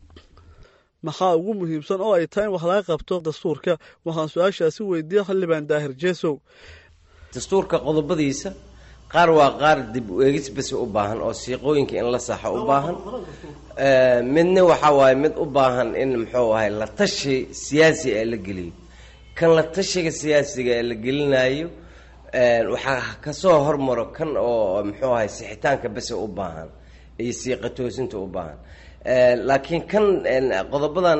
maxaa ugu muhiimsan oo ay tahay in wax laga qabto dastuurka waxaan su-aashaasi weydiiyey xildhibaan daahir jesow dastuurka qodobadiisa qaar waa qaar dib u eegis bas u baahan oo siiqooyinka in la saxo u baahan midna waxaa waaye mid u baahan in muxuu ahay la tashi siyaasi ee la geliyo kan la tashiga siyaasiga ee la gelinayo waxaa kasoo hormaro kan oo muxuu ahay sixitaanka bese u baahan iyo siiqa toosinta u baahan laakiin kan qodobadan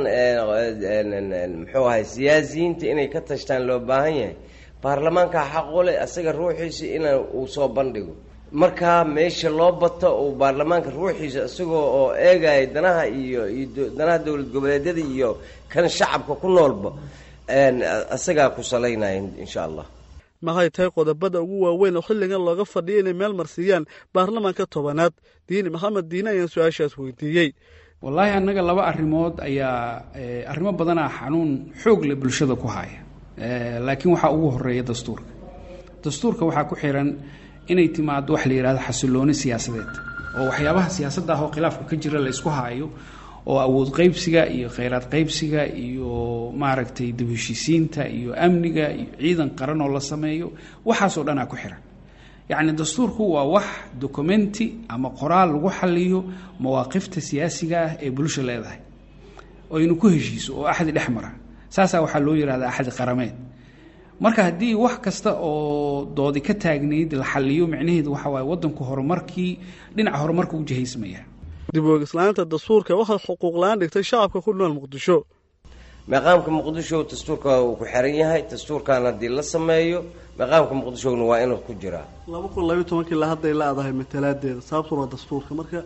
muxuu ahay siyaasiyiinta inay ka tashtaan loo baahan yahay baarlamaanka xaqule asaga ruuxiisa in uu soo bandhigo markaa meesha loo bato uu baarlamaanka ruuxiisa isagoo oo eegaya danaha iyo iyo danaha dowlad goboleedyada iyo kan shacabka ku noolba isagaa ku salaynaya insha allah maxay tahay qodobada ugu waaweyn oo xilligan looga fadhiya inay meel marsiiyaan baarlamaanka tobanaad diini maxamed diine ayaan su-aashaas weydiiyey wallaahi annaga laba arrimood ayaa arrimo badanaa xanuun xoog leh bulshada ku haya laakiin waxaa ugu horeeya dastuurka dastuurka waxaa ku xiran inay timaado wax la yidhahdo xasilooni siyaasadeed oo waxyaabaha siyaasadda ah oo khilaafka ka jira la isku haayo oo awood qaybsiga iyo kheyraad qaybsiga iyo maaragtay dib heshiisiinta iyo amniga iyo ciidan qaran oo la sameeyo waxaasoo dhanaa ku xiran yacni dastuurku waa wax documenti ama qoraal lagu xaliyo mawaaqifta siyaasiga ah ee bulsha leedahay oo aynu ku heshiiso oo axdi dhex mara saasaa waxaa loo yihahdaa axdi qarameed marka haddii wax kasta oo doodi ka taagnayd la xaliyo micnaheedu waxa waaye waddanku horumarkii dhinaca horumarka u jihaysmaya dib oogislaanta dastuurka waxay xuquuq la-aan dhigtay shacabka ku nool muqdisho maqaamka muqdisho dastuurka uu ku xiran yahay dastuurkan haddii la sameeyo maqaamka muqdishona waa inuu ku jiraa laba kun labayo tobankii la hadday la-dahay matalaadeeda sababtuna waa dastuurka marka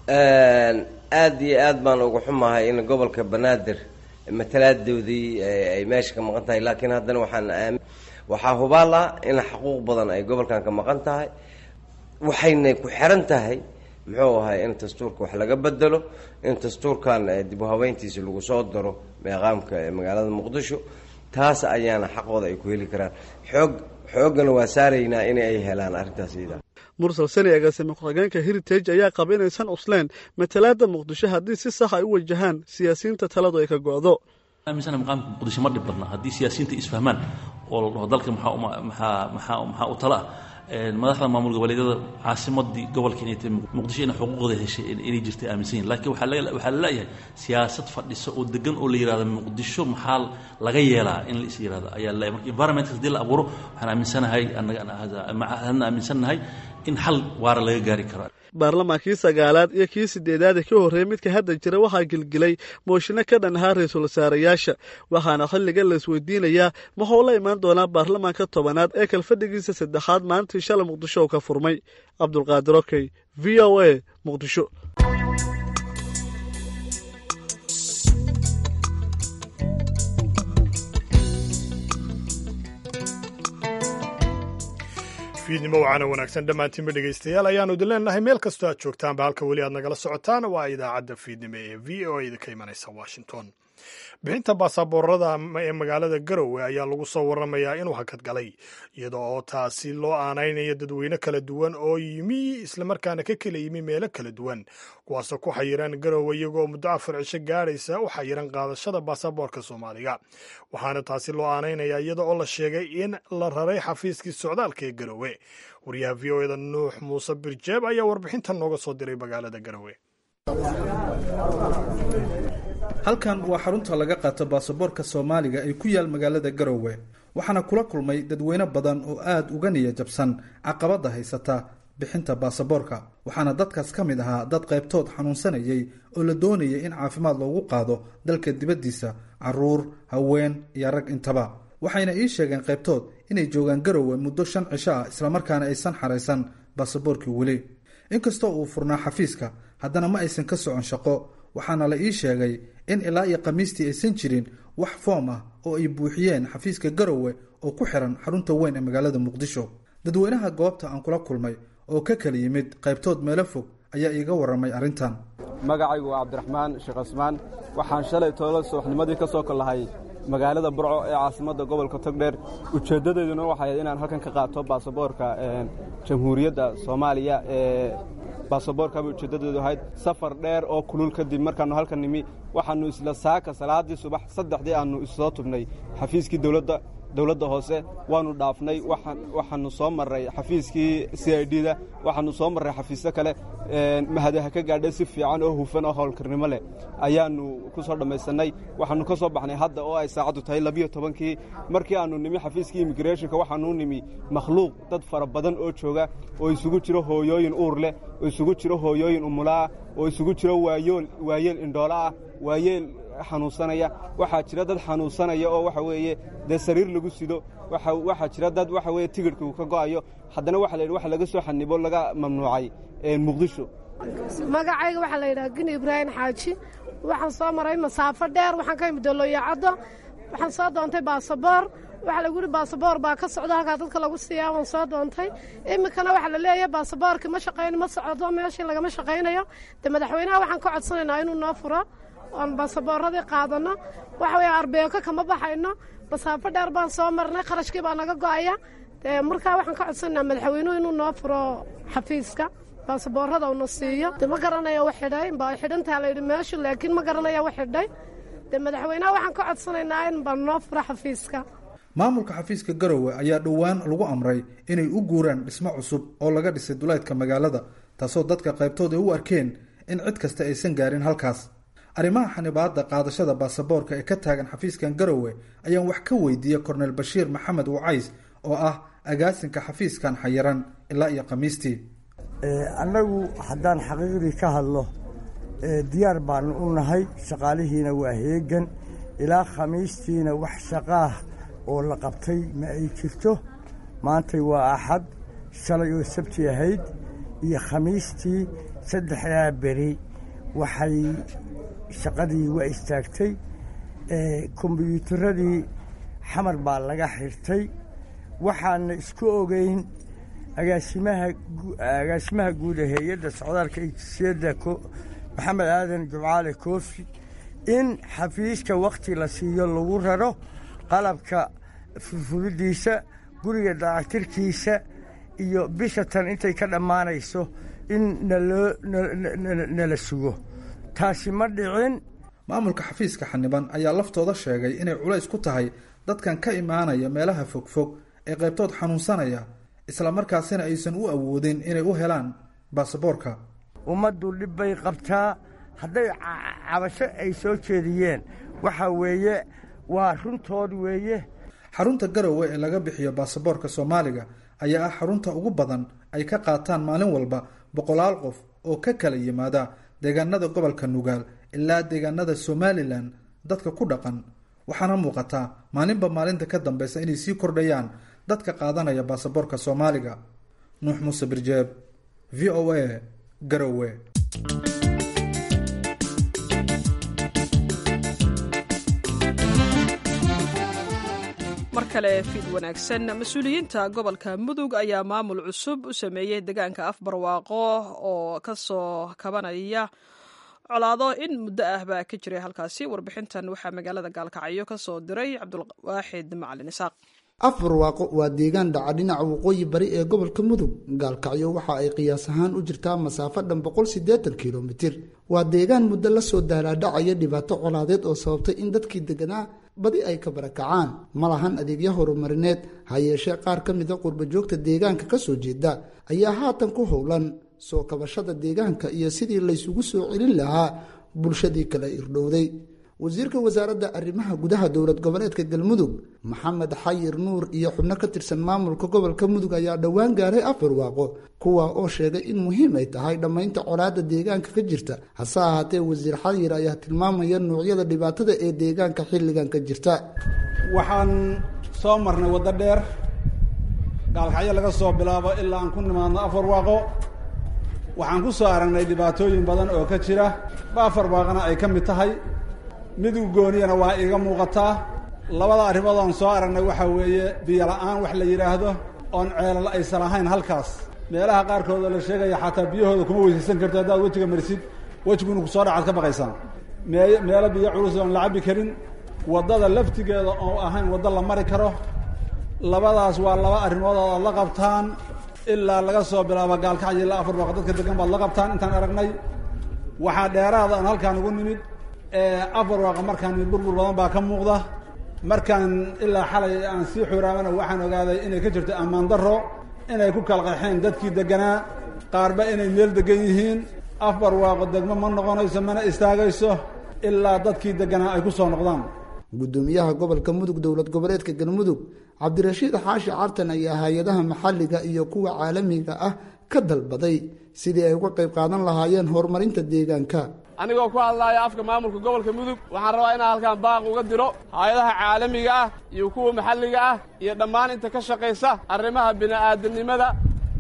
aada iyo aad baan uga xumahay in gobolka banaadir matalaadoodii ay meesha ka maqan tahay laakiin haddana waxaan waxaa hubaal ah in xuquuq badan ay gobolkan ka maqan tahay waxayna ku xiran tahay muxuu ahay in dastuurka wax laga bedelo in dastuurkan dib u habeyntiisa lagu soo daro meeqaamka ee magaalada muqdisho taas ayaana xaqooda ay ku heli karaan xoog xooggana waa saaraynaa in ay helaan arrintaas iyada mursal sani agaasime ku-xigeenka heritage ayaa qaba inaysan cusleen matalaada muqdisho haddii si sax ay u wajahaan siyaasiyiinta taladu ay ka go'do aaminsana maqaamka muqdisho ma dhib badna haddii siyaasiyiinta isfahmaan oo la dhaho dalka maxaa maxaa maxaa maxaa u tala ah madaxda maamul goboleedyada caasimadii gobolka inay tahay muqdisho inay xuquuqda heshay inay jirtay aaminsan yihin lakiin waxaa laga waxaa la leeyahay siyaasad fadhisa oo degan oo la yihahdo muqdisho maxaa laga yeelaa in la is yihahdo ayaa la marka environmentka hadii la abuuro waxaan aaminsanahay annaga hadna aaminsannahay in xal waara laga gaari karo baarlamaankii sagaalaad iyo kii sideedaad ee ka horreeyey midka hadda jira waxaa gelgelay mooshinno ka dhan ahaa ra-iisul wasaarayaasha waxaana xilliga la isweydiinayaa wuxuu la imaan doonaa baarlamaanka tobanaad ee kalfadhigiisa saddexaad maalintii shalay muqdisho uu ka furmay cabdulqaadir okey v o a muqdisho fiidnimo wacaana wanaagsan dhammaantiinba dhegaystayaal ayaanu idin leenahay meel kastoo aad joogtaanba halka weli aad nagala socotaan waa idaacadda fiidnimo ee v o a ka imanaysa washington bixinta baasaboorada ee magaalada garowe ayaa lagu soo waramayaa inuu hakad galay iyada oo taasi loo aanaynayo dadweyne kala duwan oo yimi islamarkaana ka kala yimi meelo kala duwan kuwaasoo ku xayiran garowe iyagoo muddo afar cisho gaadhaysa u xayiran qaadashada baasaboorka soomaaliga waxaana taasi loo aanaynayaa iyada oo la sheegay in la raray xafiiskii socdaalka ee garowe wariyaha v o eda nuux muuse birjeeb ayaa warbixintan nooga soo diray magaalada garowe halkan waa xarunta laga qaato baasaboorka soomaaliga ee ku yaal magaalada garowe waxaana kula kulmay dadweyne badan oo aada uga niya jabsan caqabada haysata bixinta baasaboorka waxaana dadkaas ka mid ahaa dad qaybtood xanuunsanayay oo la doonayay in caafimaad loogu qaado dalka dibaddiisa caruur haween iyo rag intaba waxayna ii sheegeen qaybtood inay joogaan garowe muddo shan cisho ah islamarkaana aysan xaraysan baasaboorkii weli inkastoo uu furnaa xafiiska haddana ma aysan ka socon shaqo waxaana la ii sheegay in ilaa iyo khamiistii aysan jirin wax foom ah oo ay buuxiyeen xafiiska garowe oo ku xiran xarunta weyn ee magaalada muqdisho dadweynaha goobta aan kula kulmay oo ka kala yimid qaybtood meelo fog ayaa iiga warramay arrintan magacaygu waa cabdiraxmaan sheekh cismaan waxaan shalay toolo subaxnimadii ka soo kollahay magaalada burco ee caasimadda gobolka togdheer ujeeddadeeduna waxay ahayd inaan halkan ka qaato baasaboorka jamhuuriyadda soomaaliya ee baasaboorkaba ujeeddadeedu ahayd safar dheer oo kulul kadib markaannu halkan nimi waxaannu isla saaka salaaddii subax saddexdii aannu issoo tubnay xafiiskii dowladda dowladda hoose waannu dhaafnay waxaannu soo marray xafiiskii c i d da waxaannu soo marray xafiisyo kale mahadaha ka gaadhay si fiican oo hufan oo howlkarnimo leh ayaannu ku soo dhammaysannay waxaannu ka soo baxnay hadda oo ay saacaddu tahay labiyo tobankii markii aannu nimi xafiiskii immigreshonka waxaannu nimi makhluuq dad fara badan oo jooga oo isugu jiro hooyooyin uur leh oo isugu jiro hooyooyin umulaah oo isugu jiro waayeel indhoolaah waayeel xanuunsanaya waxaa jira dad xanuunsanaya oo waxa weeye dee sariir lagu sido waxaa jira dad waxa weye tigidhka uu ka go'ayo haddana waxa la yidhi wax laga soo xanibo laga mamnuucay muqdisho magacayga waxaa la yidhaha gini ibraahim xaaji waxaan soo maray masaafo dheer waxaan ka imid doloyacaddo waxaan soo doontay baasaboor waxaa lagu yidhi baasaboor baa ka socdo halkaa dadka lagu siiyaa waan soo doontay iminkana waxaa la leeyahay baasaboorkii ma shaqayno ma socdo meeshii lagama shaqaynayo de madaxweynaha waxaan ka codsanaynaa inuu noo furo oon baasaboorradii qaadanno waxa weeye arbeeko kama baxayno masaafo dheer baan soo marnay kharashkii baa naga go'aya dee markaa waxaan ka codsanaynaa madaxweynuhu inuu noo furo xafiiska baasaboorrada uuna siiyo de ma garanaya wax xidhay baa xidhantaa la yidhi meeshu laakiin ma garanaya wax xidhay dee madaxweynaha waxaan ka codsanaynaa in baa noo furo xafiiska maamulka xafiiska garowe ayaa dhowaan lagu amray inay u guuraan dhismo cusub oo laga dhisay duleedka magaalada taasoo dadka qaybtood ay u arkeen in cid kasta aysan gaarin halkaas arrimaha xanibaadda qaadashada baasaboorka ee ka taagan xafiiskan garowe ayaan wax ka weydiiyey korneyl bashiir maxamed wacays oo ah agaasinka xafiiskan xayiran ilaa iyo khamiistii annagu haddaan xaqiiqdii ka hadlo diyaar baanu u nahay shaqaalihiina waa heegan ilaa khamiistiina wax shaqaah oo la qabtay ma ay jirto maantay waa axad shalay oo sabti ahayd iyo khamiistii saddexdaa beri waxay shaqadii waa istaagtay kombyuutaradii xamar baa laga xirtay waxaana isku ogeyn agaasimaha agaasimaha guud ee hay-adda socdaalka ejisiyadda maxamed aadan jumcaale koofi in xafiiska wakhti la siiyo lagu raro qalabka furfuridiisa guriga dayactirkiisa iyo bisha tan intay ka dhammaanayso in naloo nala sugo taasi ma dhicin maamulka xafiiska xaniban ayaa laftooda sheegay inay culays ku tahay dadkan ka imaanaya meelaha fogfog ee qaybtood xanuunsanaya islamarkaasina aysan u awoodin inay u helaan baasaboorka ummaddu dhib bay qabtaa hadday cabasho ay soo jeediyeen waxa weeye waa runtood weeye xarunta garowe ee laga bixiyo baasaboorka soomaaliga ayaa ah xarunta ugu badan ay ka qaataan maalin walba boqolaal qof oo ka kala yimaada deegaanada gobolka nugaal ilaa deegaanada somalilan dadka ku dhaqan waxaana muuqataa maalinba maalinta ka dambeysa inay sii kordhayaan dadka qaadanaya baasaboorka soomaaliga nuux muuse birjeeb v o a garowe mar kale fiid wanaagsan mas-uuliyiinta gobolka mudug ayaa maamul cusub u sameeyey deegaanka afbarwaaqo oo kasoo kabanaya colaado in muddo ah baa ka jiray halkaasi warbixintan waxaa magaalada gaalkacyo ka soo diray cabdulwaaxid macalin isaaq afbarwaaqo waa deegaan dhaca dhinaca waqooyi bari ee gobolka mudug gaalkacyo waxa ay qiyaas ahaan u jirtaa masaafo dhan boqolsideetan kilomitir waa deegaan muddo lasoo daalaadhacaya dhibaato colaadeed oo sababtay in dadkii deganaa badi ay ka barakacaan ma lahan adeegyo horumarineed ha yeeshee qaar ka mida qurbajoogta deegaanka ka soo jeeda ayaa haatan ku howlan soo kabashada deegaanka iyo sidii laysugu soo celin lahaa bulshadii kala irdhowday wasiirka wasaaradda arrimaha gudaha dowlad goboleedka galmudug maxamed xayir nuur iyo xubno ka tirsan maamulka gobolka mudug ayaa dhowaan gaaray afarwaaqo kuwa oo sheegay in muhiim ay tahay dhammaynta colaadda deegaanka ka jirta hase ahaatee wasiir xayir ayaa tilmaamaya nuucyada dhibaatada ee deegaanka xilligan ka jirta waxaan soo marnay waddo dheer gaalkacyo laga soo bilaabo ilaa aan ku nimaadno afarwaaqo waxaan ku soo aragnay dhibaatooyin badan oo ka jira ba afarwaaqana ay ka mid tahay midug gooniyana waa iiga muuqataa labada arrimood aan soo aragnay waxaa weeye biyo la-aan wax la yidhaahdo oon ceelal aysan ahayn halkaas meelaha qaarkood oo la sheegaya xataa biyahooda kuma weysaysan karto haddaad wejiga marisid wejigu inu kusoo dhacaad ka baqaysaan mee meelo biyo culus oon la cabbi karin waddada laftigeeda oo ahayn waddo la mari karo labadaas waa laba arrimood oo aad la qabtaan ilaa laga soo bilaabo gaalkacyo ilaa afar baaq dadka degan baad la qabtaan intaan aragnay waxaa dheeraada aan halkaan ugu nimid afar waaqa markaan burbur badan baa ka muuqda markaan ilaa xalay aan sii xuraamana waxaan ogaaday inay ka jirto ammaan darro inay ku kala qeexeen dadkii deganaa qaarba inay meel degan yihiin afar waaqo degmo ma noqonayso mana istaagayso ilaa dadkii deganaa ay ku soo noqdaan gudoomiyaha gobolka mudug dowlad goboleedka galmudug cabdirashiid xaashi cartan ayaa hay-adaha maxalliga iyo kuwa caalamiga ah ka dalbaday sidii ay uga qayb qaadan lahaayeen horumarinta deegaanka anigoo ku hadlaaya afka maamulka gobolka mudug waxaan rabaa inaan halkaan baaq uga diro hay-adaha caalamiga ah iyo kuwa maxalliga ah iyo dhammaan inta ka shaqaysa arrimaha bini'aadanimada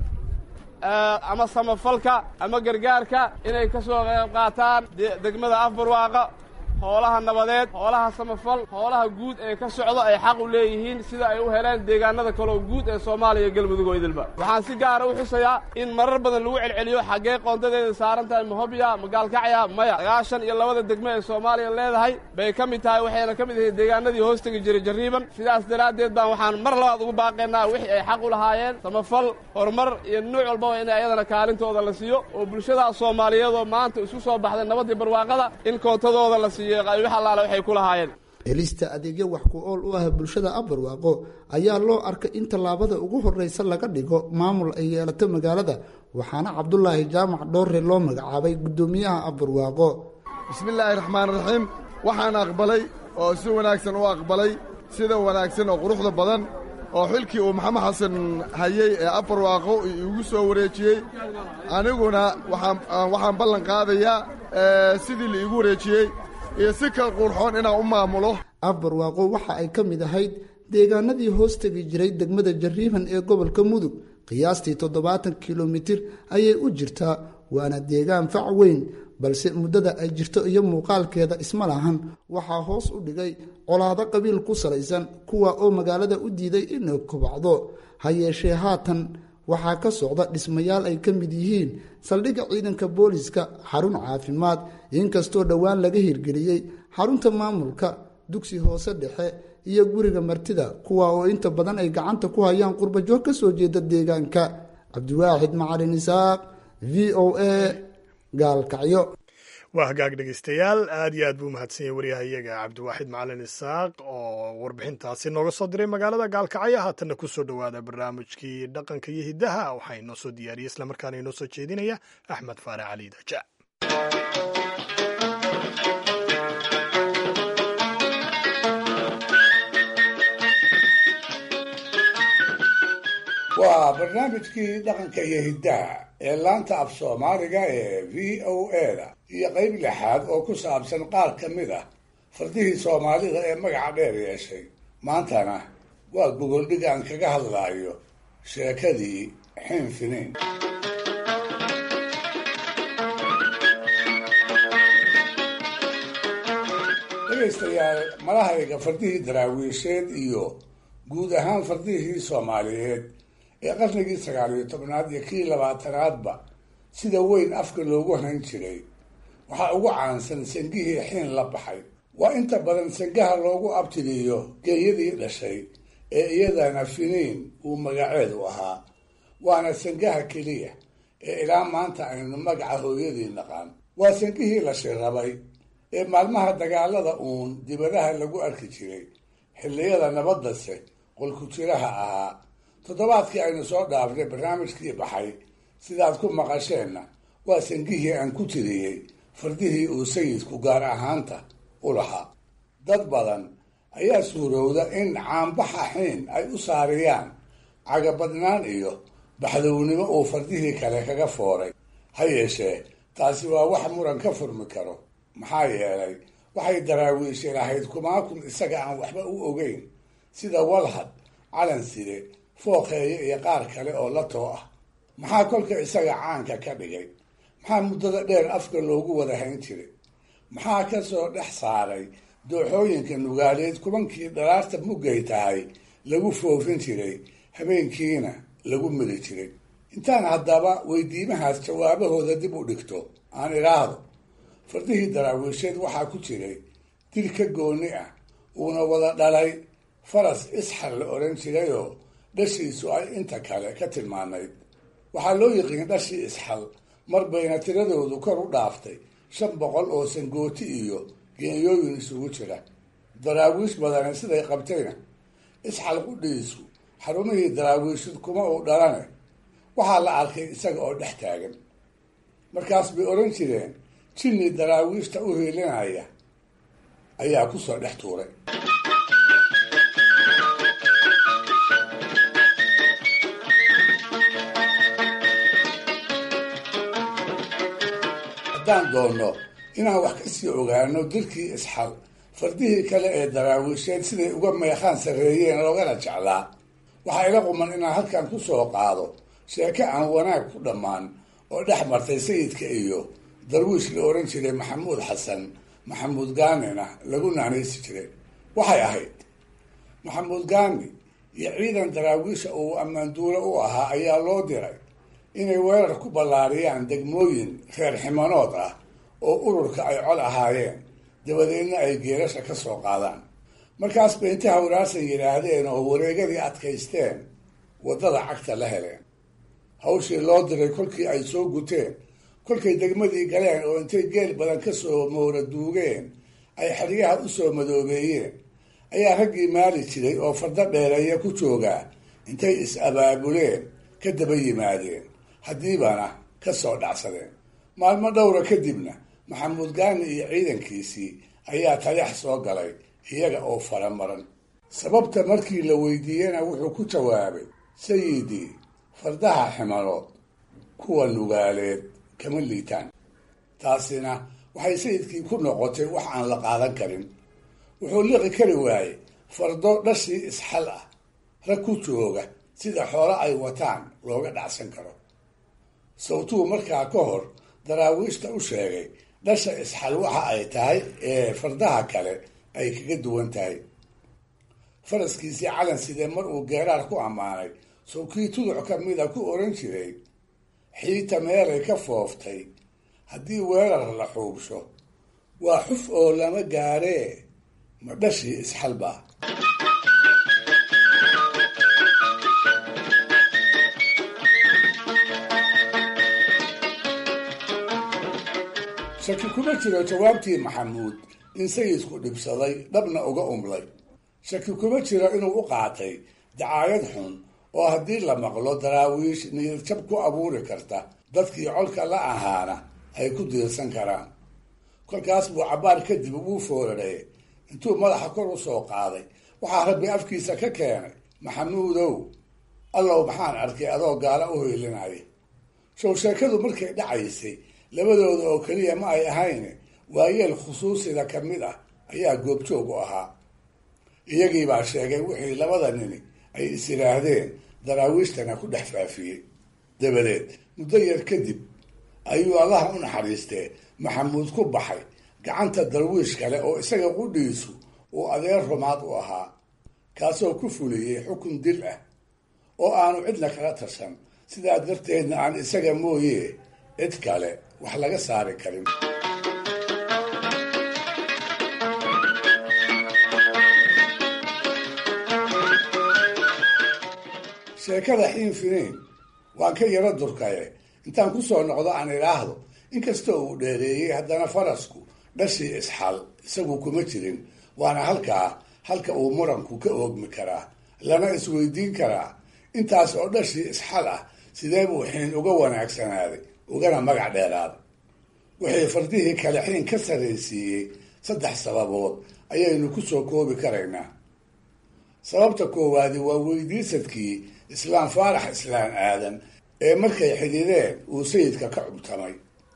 ama samafalka ama gargaarka inay ka soo qayb qaataan degmada afbarwaaqa hoolaha nabadeed hoolaha samafal hoolaha guud ee ka socdo ay xaq u leeyihiin sida ay u heleen deegaanada kaleo guud ee soomaaliya galmudug oo idilba waxaan si gaara u xusayaa in marar badan lagu celceliyo xaggee qoondadeeda saaran tahay mahobya magaalkacya maya sagaashan iyo labada degmo ee soomaaliya leedahay bay ka mid tahay waxayna ka mid ahayd deegaanadii hoos tegi jiray jarriiban sidaas daraaddeed baan waxaan mar labaad ugu baaqaynaa wixii ay xaq u lahaayeen samafal horumar iyo nuuc walbaba in ayadana kaalintooda la siiyo oo bulshada soomaaliyeedoo maanta isku soo baxday nabaddii barwaaqada in koontadooda la siiyo helista adeegyo wax ku ool u ah bulshada abarwaaqo ayaa loo arkay in tallaabada ugu horreysa laga dhigo maamul ay yeelato magaalada waxaana cabdulaahi jaamac dhoore loo magacaabay guddoomiyaha abarwaaqo bismillaahi raxmaan raxiim waxaan aqbalay oo si wanaagsan u aqbalay sida wanaagsan oo quruxda badan oo xilkii uu maxamed xasan hayey ee abarwaaqo igu soo wareejiyey aniguna waxaan ballan qaadayaa sidii la iigu wareejiyey iyo si kal quurxoon inaan u maamulo afbarwaaqo waxa ay ka mid ahayd deegaanadii hoos tegi jiray degmada jarriiban ee gobolka mudug qiyaastii toddobaatan kilomitir ayay u jirtaa waana deegaan fac weyn balse muddada ay jirto iyo muuqaalkeeda isma lahan waxaa hoos u dhigay colaado qabiil ku salaysan kuwa oo magaalada u diiday inay kobacdo ha yeeshee haatan waxaa ka socda dhismayaal ay ka mid yihiin saldhigga ciidanka booliska xarun caafimaad inkastoo dhowaan laga hirgeliyey xarunta maamulka dugsi hoose dhexe iyo guriga martida kuwa oo inta badan ay gacanta ku hayaan qurbajoog ka soo jeeda deegaanka cabdiwaaxid macalin isaaq v o a gaalkacyo waa hagaag dhegeystayaal aad iyo aad buu mahadsan yahay waryahayaga cabdiwaaxid macalin isaaq oo warbixintaasi nooga soo diray magaalada gaalkacyo haatanna ku soo dhowaada barnaamijkii dhaqanka iyo hiddaha waxaa inoo soo diyaariyey islamarkaana inoo soo jeedinaya axmed faare cali daja waa barnaamijkii dhaqanka iyo hiddaha ee laanta af soomaaliga ee v o a-da iyo qayb lixaad oo ku saabsan qaar ka mid ah fardihii soomaalida ee magaca dheer yeeshay maantana waa gogoldhig aan kaga hadlaayo sheekadii xiin finiin dhegaystayaal malahayga fardihii daraawiisheed iyo guud ahaan fardihii soomaaliyeed ee qarnigii sagaal iyo tobnaad iyo kii labaatanaadba sida weyn afka loogu hayn jiray waxaa ugu caansan sangihii xiin la baxay waa inta badan sangaha loogu abtiriyo geeyadii dhashay ee iyadana finiin uu magaceedu ahaa waana sangaha keliya ee ilaa maanta aynu magaca hooyadii naqaan waa sangihii la shirabay ee maalmaha dagaalada uun dibadaha lagu arki jiray xilliyada nabaddase qolku-jiraha ahaa toddobaadkii aynu soo dhaafnay barnaamijkii baxay sidaad ku maqasheenna waa sangihii aan ku tiriyey fardihii uu sayidku gaar ahaanta u lahaa dad badan ayaa suurowda in caanbaxa xiin ay u saariyaan cagabadnaan iyo baxdownimo uu fardihii kale kaga fooray ha yeeshee taasi waa wax muran ka furmi karo maxaa yeelay waxay daraawiishe lahayd kumaakun isaga aan waxba u ogeyn sida walhad calanside fooqeeye iyo qaar kale oo la too ah maxaa kolka isaga caanka ka dhigay maxaa muddada dheer afka loogu wada hayn jiray maxaa ka soo dhex saaray dooxooyinka nugaaleed kubankii dharaarta muggay tahay lagu foofin jiray habeenkiina lagu mili jiray intaan haddaba weydiimahaas jawaabahooda dib u dhigto aan idhaahdo fardihii daraawiisheed waxaa ku jiray dil ka gooni ah uuna wada dhalay faras isxal la odhan jirayoo dhashiisu ay inta kale ka tilmaanayd waxaa loo yiqiin dhashii isxal mar bayna tiradoodu kor u dhaaftay shan boqol oo sangooti iyo geeyooyin isugu jira daraawiish badane siday qabtayna isxal qudhiisu xarumihii daraawiishid kuma uu dhalane waxaa la arkay isaga oo dhex taagan markaas bay odhan jireen jinni daraawiishta u hiilinaya ayaa ku soo dhex tuuray haddaan doonno inaan wax ka sii ogaano dilkii isxal fardihii kale ee daraawiisheed siday uga meeqaan sarreeyeen loogana jeclaa waxaa ila quman inaan halkan ku soo qaado sheeko aan wanaag ku dhammaan oo dhex martay sayidka iyo darwiish la odhan jiray maxamuud xasan maxamuud gaanina lagu naanaysi jiray waxay ahayd maxamuud gaani iyo ciidan daraawiisha uu ammaanduule u ahaa ayaa loo diray inay weerar ku ballaariyaan degmooyin reer ximanood ah oo ururka ay cod ahaayeen dabadeedna ay geerasha ka soo qaadaan markaas bay inta hawraarsan yidhaahdeen oo wareegadii adkaysteen waddada cagta la heleen hawshii loo diray kolkii ay soo guteen kolkay degmadii galeen oo intay geel badan ka soo moora duugeen ay xeryaha u soo madoobeeyeen ayaa raggii maali jiray oo fardo dheereeya ku joogaa intay is-abaabuleen ka daba yimaadeen haddiibana ka soo dhacsadeen maalmo dhowra kadibna maxamuud gaani iyo ciidankiisii ayaa taleex soo galay iyaga oo faramaran sababta markii la weydiiyena wuxuu ku jawaabay sayidii fardaha ximanood kuwa nugaaleed kama liitaan taasina waxay sayidkii ku noqotay wax aan la qaadan karin wuxuu liqi kari waayey fardo dhashii isxal ah rag ku jooga sida xoolo ay wataan looga dhacsan karo sawtuu markaa ka hor daraawiishta u sheegay dhasha isxal waxa ay tahay ee fardaha kale ay kaga duwan tahay faraskiisii calan sidee mar uu geeraar ku ammaanay sow kii tuduc ka mida ku oran jiray xiita meelay ka fooftay haddii weerar la xuubsho waa xuf oo lama gaaree ma dhashii isxalba shaki kuma jiro jawaabtii maxamuud in sayidku dhibsaday dhabna uga umlay shaki kuma jiro inuu u qaatay dacaayad xun oo haddii la maqlo daraawiish niyadjab ku abuuri karta dadkii colka la ahaana ay ku diirsan karaan kolkaas buu cabbaar kadib ugu foorarey intuu madaxa kor u soo qaaday waxaa rabbi afkiisa ka keenay maxamuudow allow maxaan arkay adoo gaala u hoylinaya show sheekadu markay dhacaysay labadooda oo keliya ma ay ahayn waayeel khusuusida ka mid ah ayaa goobjoog u ahaa iyagiibaa sheegay wixii labada nini ay is yidhaahdeen daraawiishtana ku dhex faafiyey dabadeed muddo yar kadib ayuu allaha u naxariistee maxamuud ku baxay gacanta darwiish kale oo isaga qudhiisu uu adeer rumaad u ahaa kaasoo ku fuliyey xukun dil ah oo aanu cidna kala tashan sidaa darteedna aan isaga mooye cid kale wax laga saari karin sheekada xiin finiin waan ka yaro durkaye intaan kusoo noqdo aan idhaahdo inkastoo uu dheereeyey haddana farasku dhashii isxal isagu kuma jirin waana halkaa halka uu muranku ka oogmi karaa lana isweydiin karaa intaas oo dhashii isxal ah sidee buu xiin uga wanaagsanaaday ugana magac dheeraaday wixii fardihii kale xiin ka sarraysiiyey saddex sababood ayaynu kusoo koobi karaynaa sababta koowaadi waa weydiisadkii islaam faarax islaan aadan ee markay xidhiideen uu sayidka ka cubtamay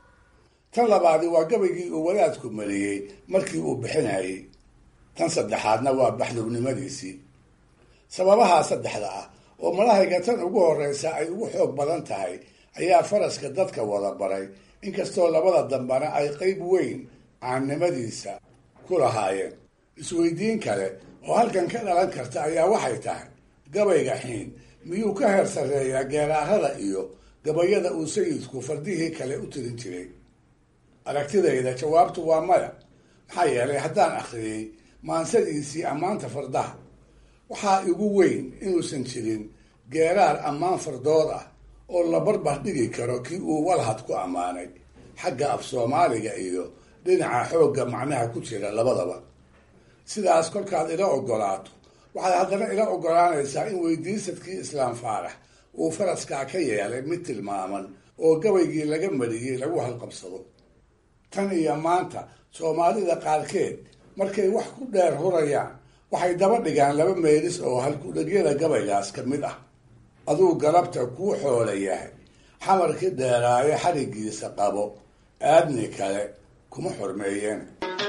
tan labaadi waa gabaygii uu wadaadku mariyey markii uu bixinayay tan saddexaadna waa baxduwnimadiisii sababahaa saddexda ah oo malahayga tan ugu horreysa ay ugu xoog badan tahay ayaa faraska dadka wada baray inkastoo labada dambana ay qeyb weyn caannimadiisa ku lahaayeen isweydiin kale oo halkan ka dhalan karta ayaa waxay tahay gabayga xiin miyuu ka heer sarreeyaa geeraarada iyo gabayada uu sayidku fardihii kale u tirin jiray aragtidayda jawaabtu waa maya maxaa yeelay haddaan akhriyey maansadiisii ammaanta fardaha waxaa igu weyn inuusan jirin geeraar ammaan fardood ah oo la barbar dhigi karo kii uu walhad ku ammaanay xagga af soomaaliga iyo dhinaca xoogga macnaha ku jira labadaba sidaas kolkaad ila ogolaato waxaad haddana ila ogolaanaysaa in weydiisadkii islaam faarax uu faraskaa ka yeelay mid tilmaaman oo gabaygii laga mariyey lagu halqabsado tan iyo maanta soomaalida qaarkeed markay wax ku dheer hurayaan waxay daba dhigaan laba meelis oo halkudhagyada gabaygaas ka mid ah aduu galabta kuu xoola yahay xamarkii dheeraayo xarigiisa qabo aadni kale kuma xurmeeyeen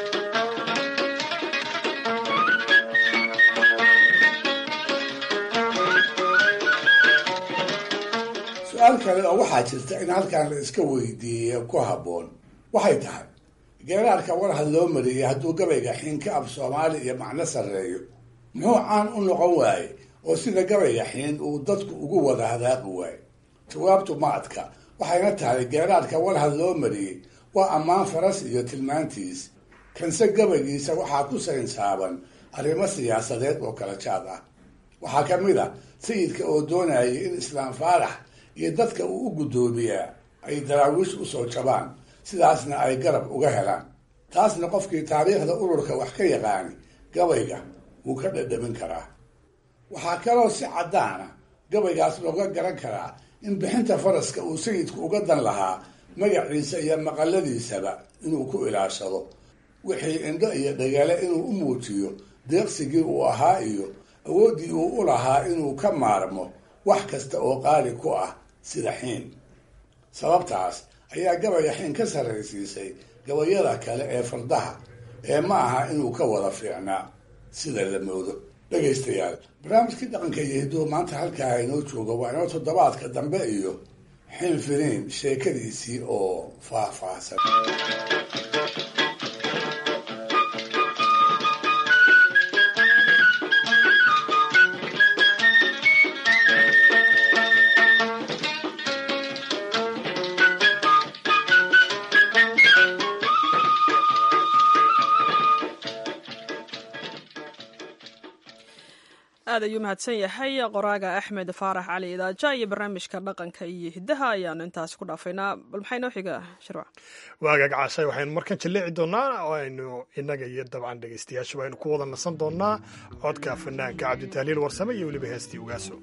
su-aal kale oo waxaa jirta in halkan la iska weydiiye ku habboon waxay tahay geeraarka warhad loo mariyey hadduu gabayga xiin ka ab soomaali iyo macno sarreeyo muxuu caan u noqon waaye oo sida gabayga xiin uu dadku ugu wada hadaaqi waaye jawaabtu ma adka waxayna tahay geeraarka warhad loo mariyey waa ammaan faras iyo tilmaantiis kanse gabaygiisa waxaa ku saynsaaban arrimo siyaasadeed oo kala jaad ah waxaa ka mid a sayidka oo doonayay in islaam faarax iyo dadka uu u guddoomiyaa ay daraawiish usoo jabaan sidaasna ay garab uga helaan taasna qofkii taariikhda ururka wax ka yaqaani gabayga wuu ka dhadhamin karaa waxaa kaloo si caddaana gabaygaas looga garan karaa in bixinta faraska uu sayidku uga dan lahaa magaciisa iyo maqaladiisaba inuu ku ilaashado wixii indho iyo dhagale inuu u muujiyo deeqsigii uu ahaa iyo awooddii uu u lahaa inuu ka maarmo wax kasta oo qaali ku ah sida xiin sababtaas ayaa gabayga xiin ka sarraysiisay gabayada kale ee fardaha ee ma aha inuu ka wada fiicnaa sida la moodo dhegaystayaal barnaamijkii dhaqanka iyo hiduhu maanta halkaa inoo jooga waa inoo toddobaadka dambe iyo xilfiniin sheekadiisii oo faahfaahsan aad ayuu mahadsan yahay qoraaga axmed faarax cali idaaja iyo barnaamijka dhaqanka iyo hiddaha ayaanu intaasi ku dhaafaynaa bal maxay noo xiga shirwac waagaag caashay waxaynu markan jaleeci doonaa oo aynu innaga iyo dabcan dhegaystayaashu aynu ku wada nasan doonaa codka fanaanka cabditahliil warsame iyo weliba heestii ugaaso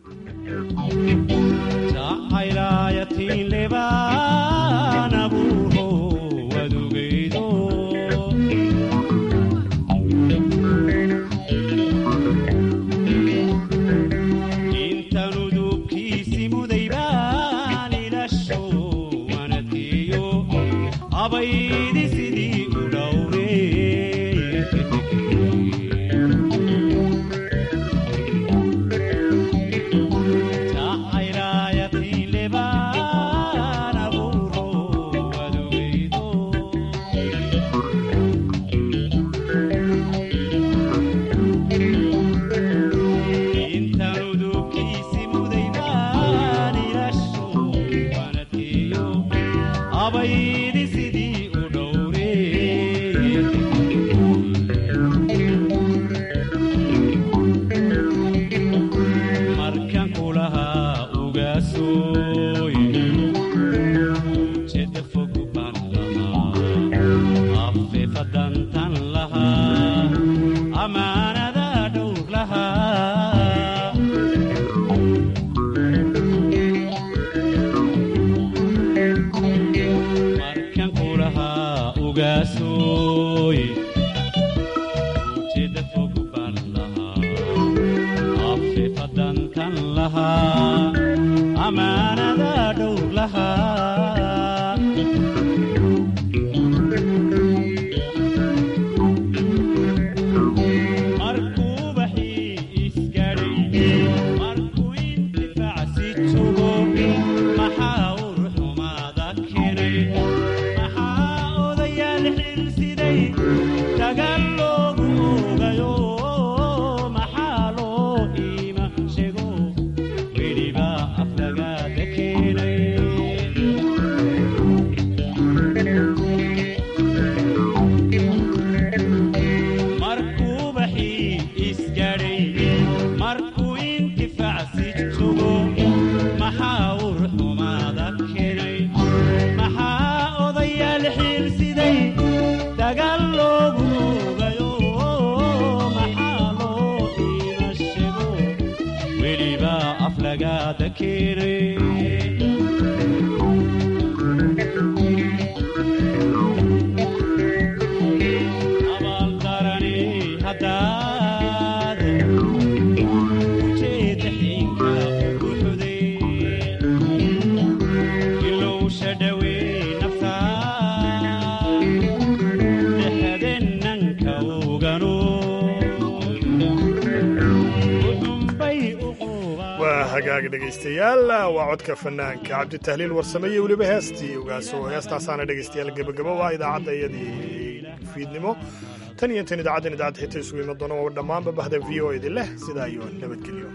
dhegeystayaal waa codka fanaanka cabditahliil warsame iyo weliba heestii ogaaso heestaasaana dhegeystayaal gebagabo waa idaacadda iyadii fiidnimo tan iyo tan idaacaddan idaacadda xita isugu iman doona waa dhammaanba bahda v o idin leh sidaa iyo nabadgelyo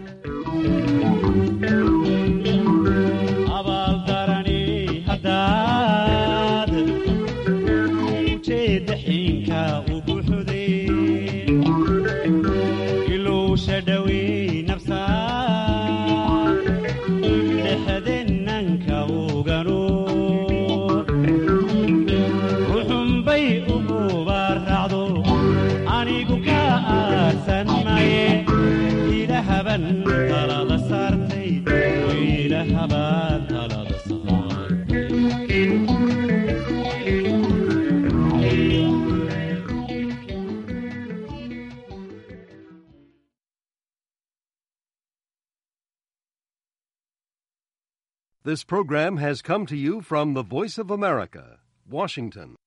This program has come to you from the Voice of America, Washington.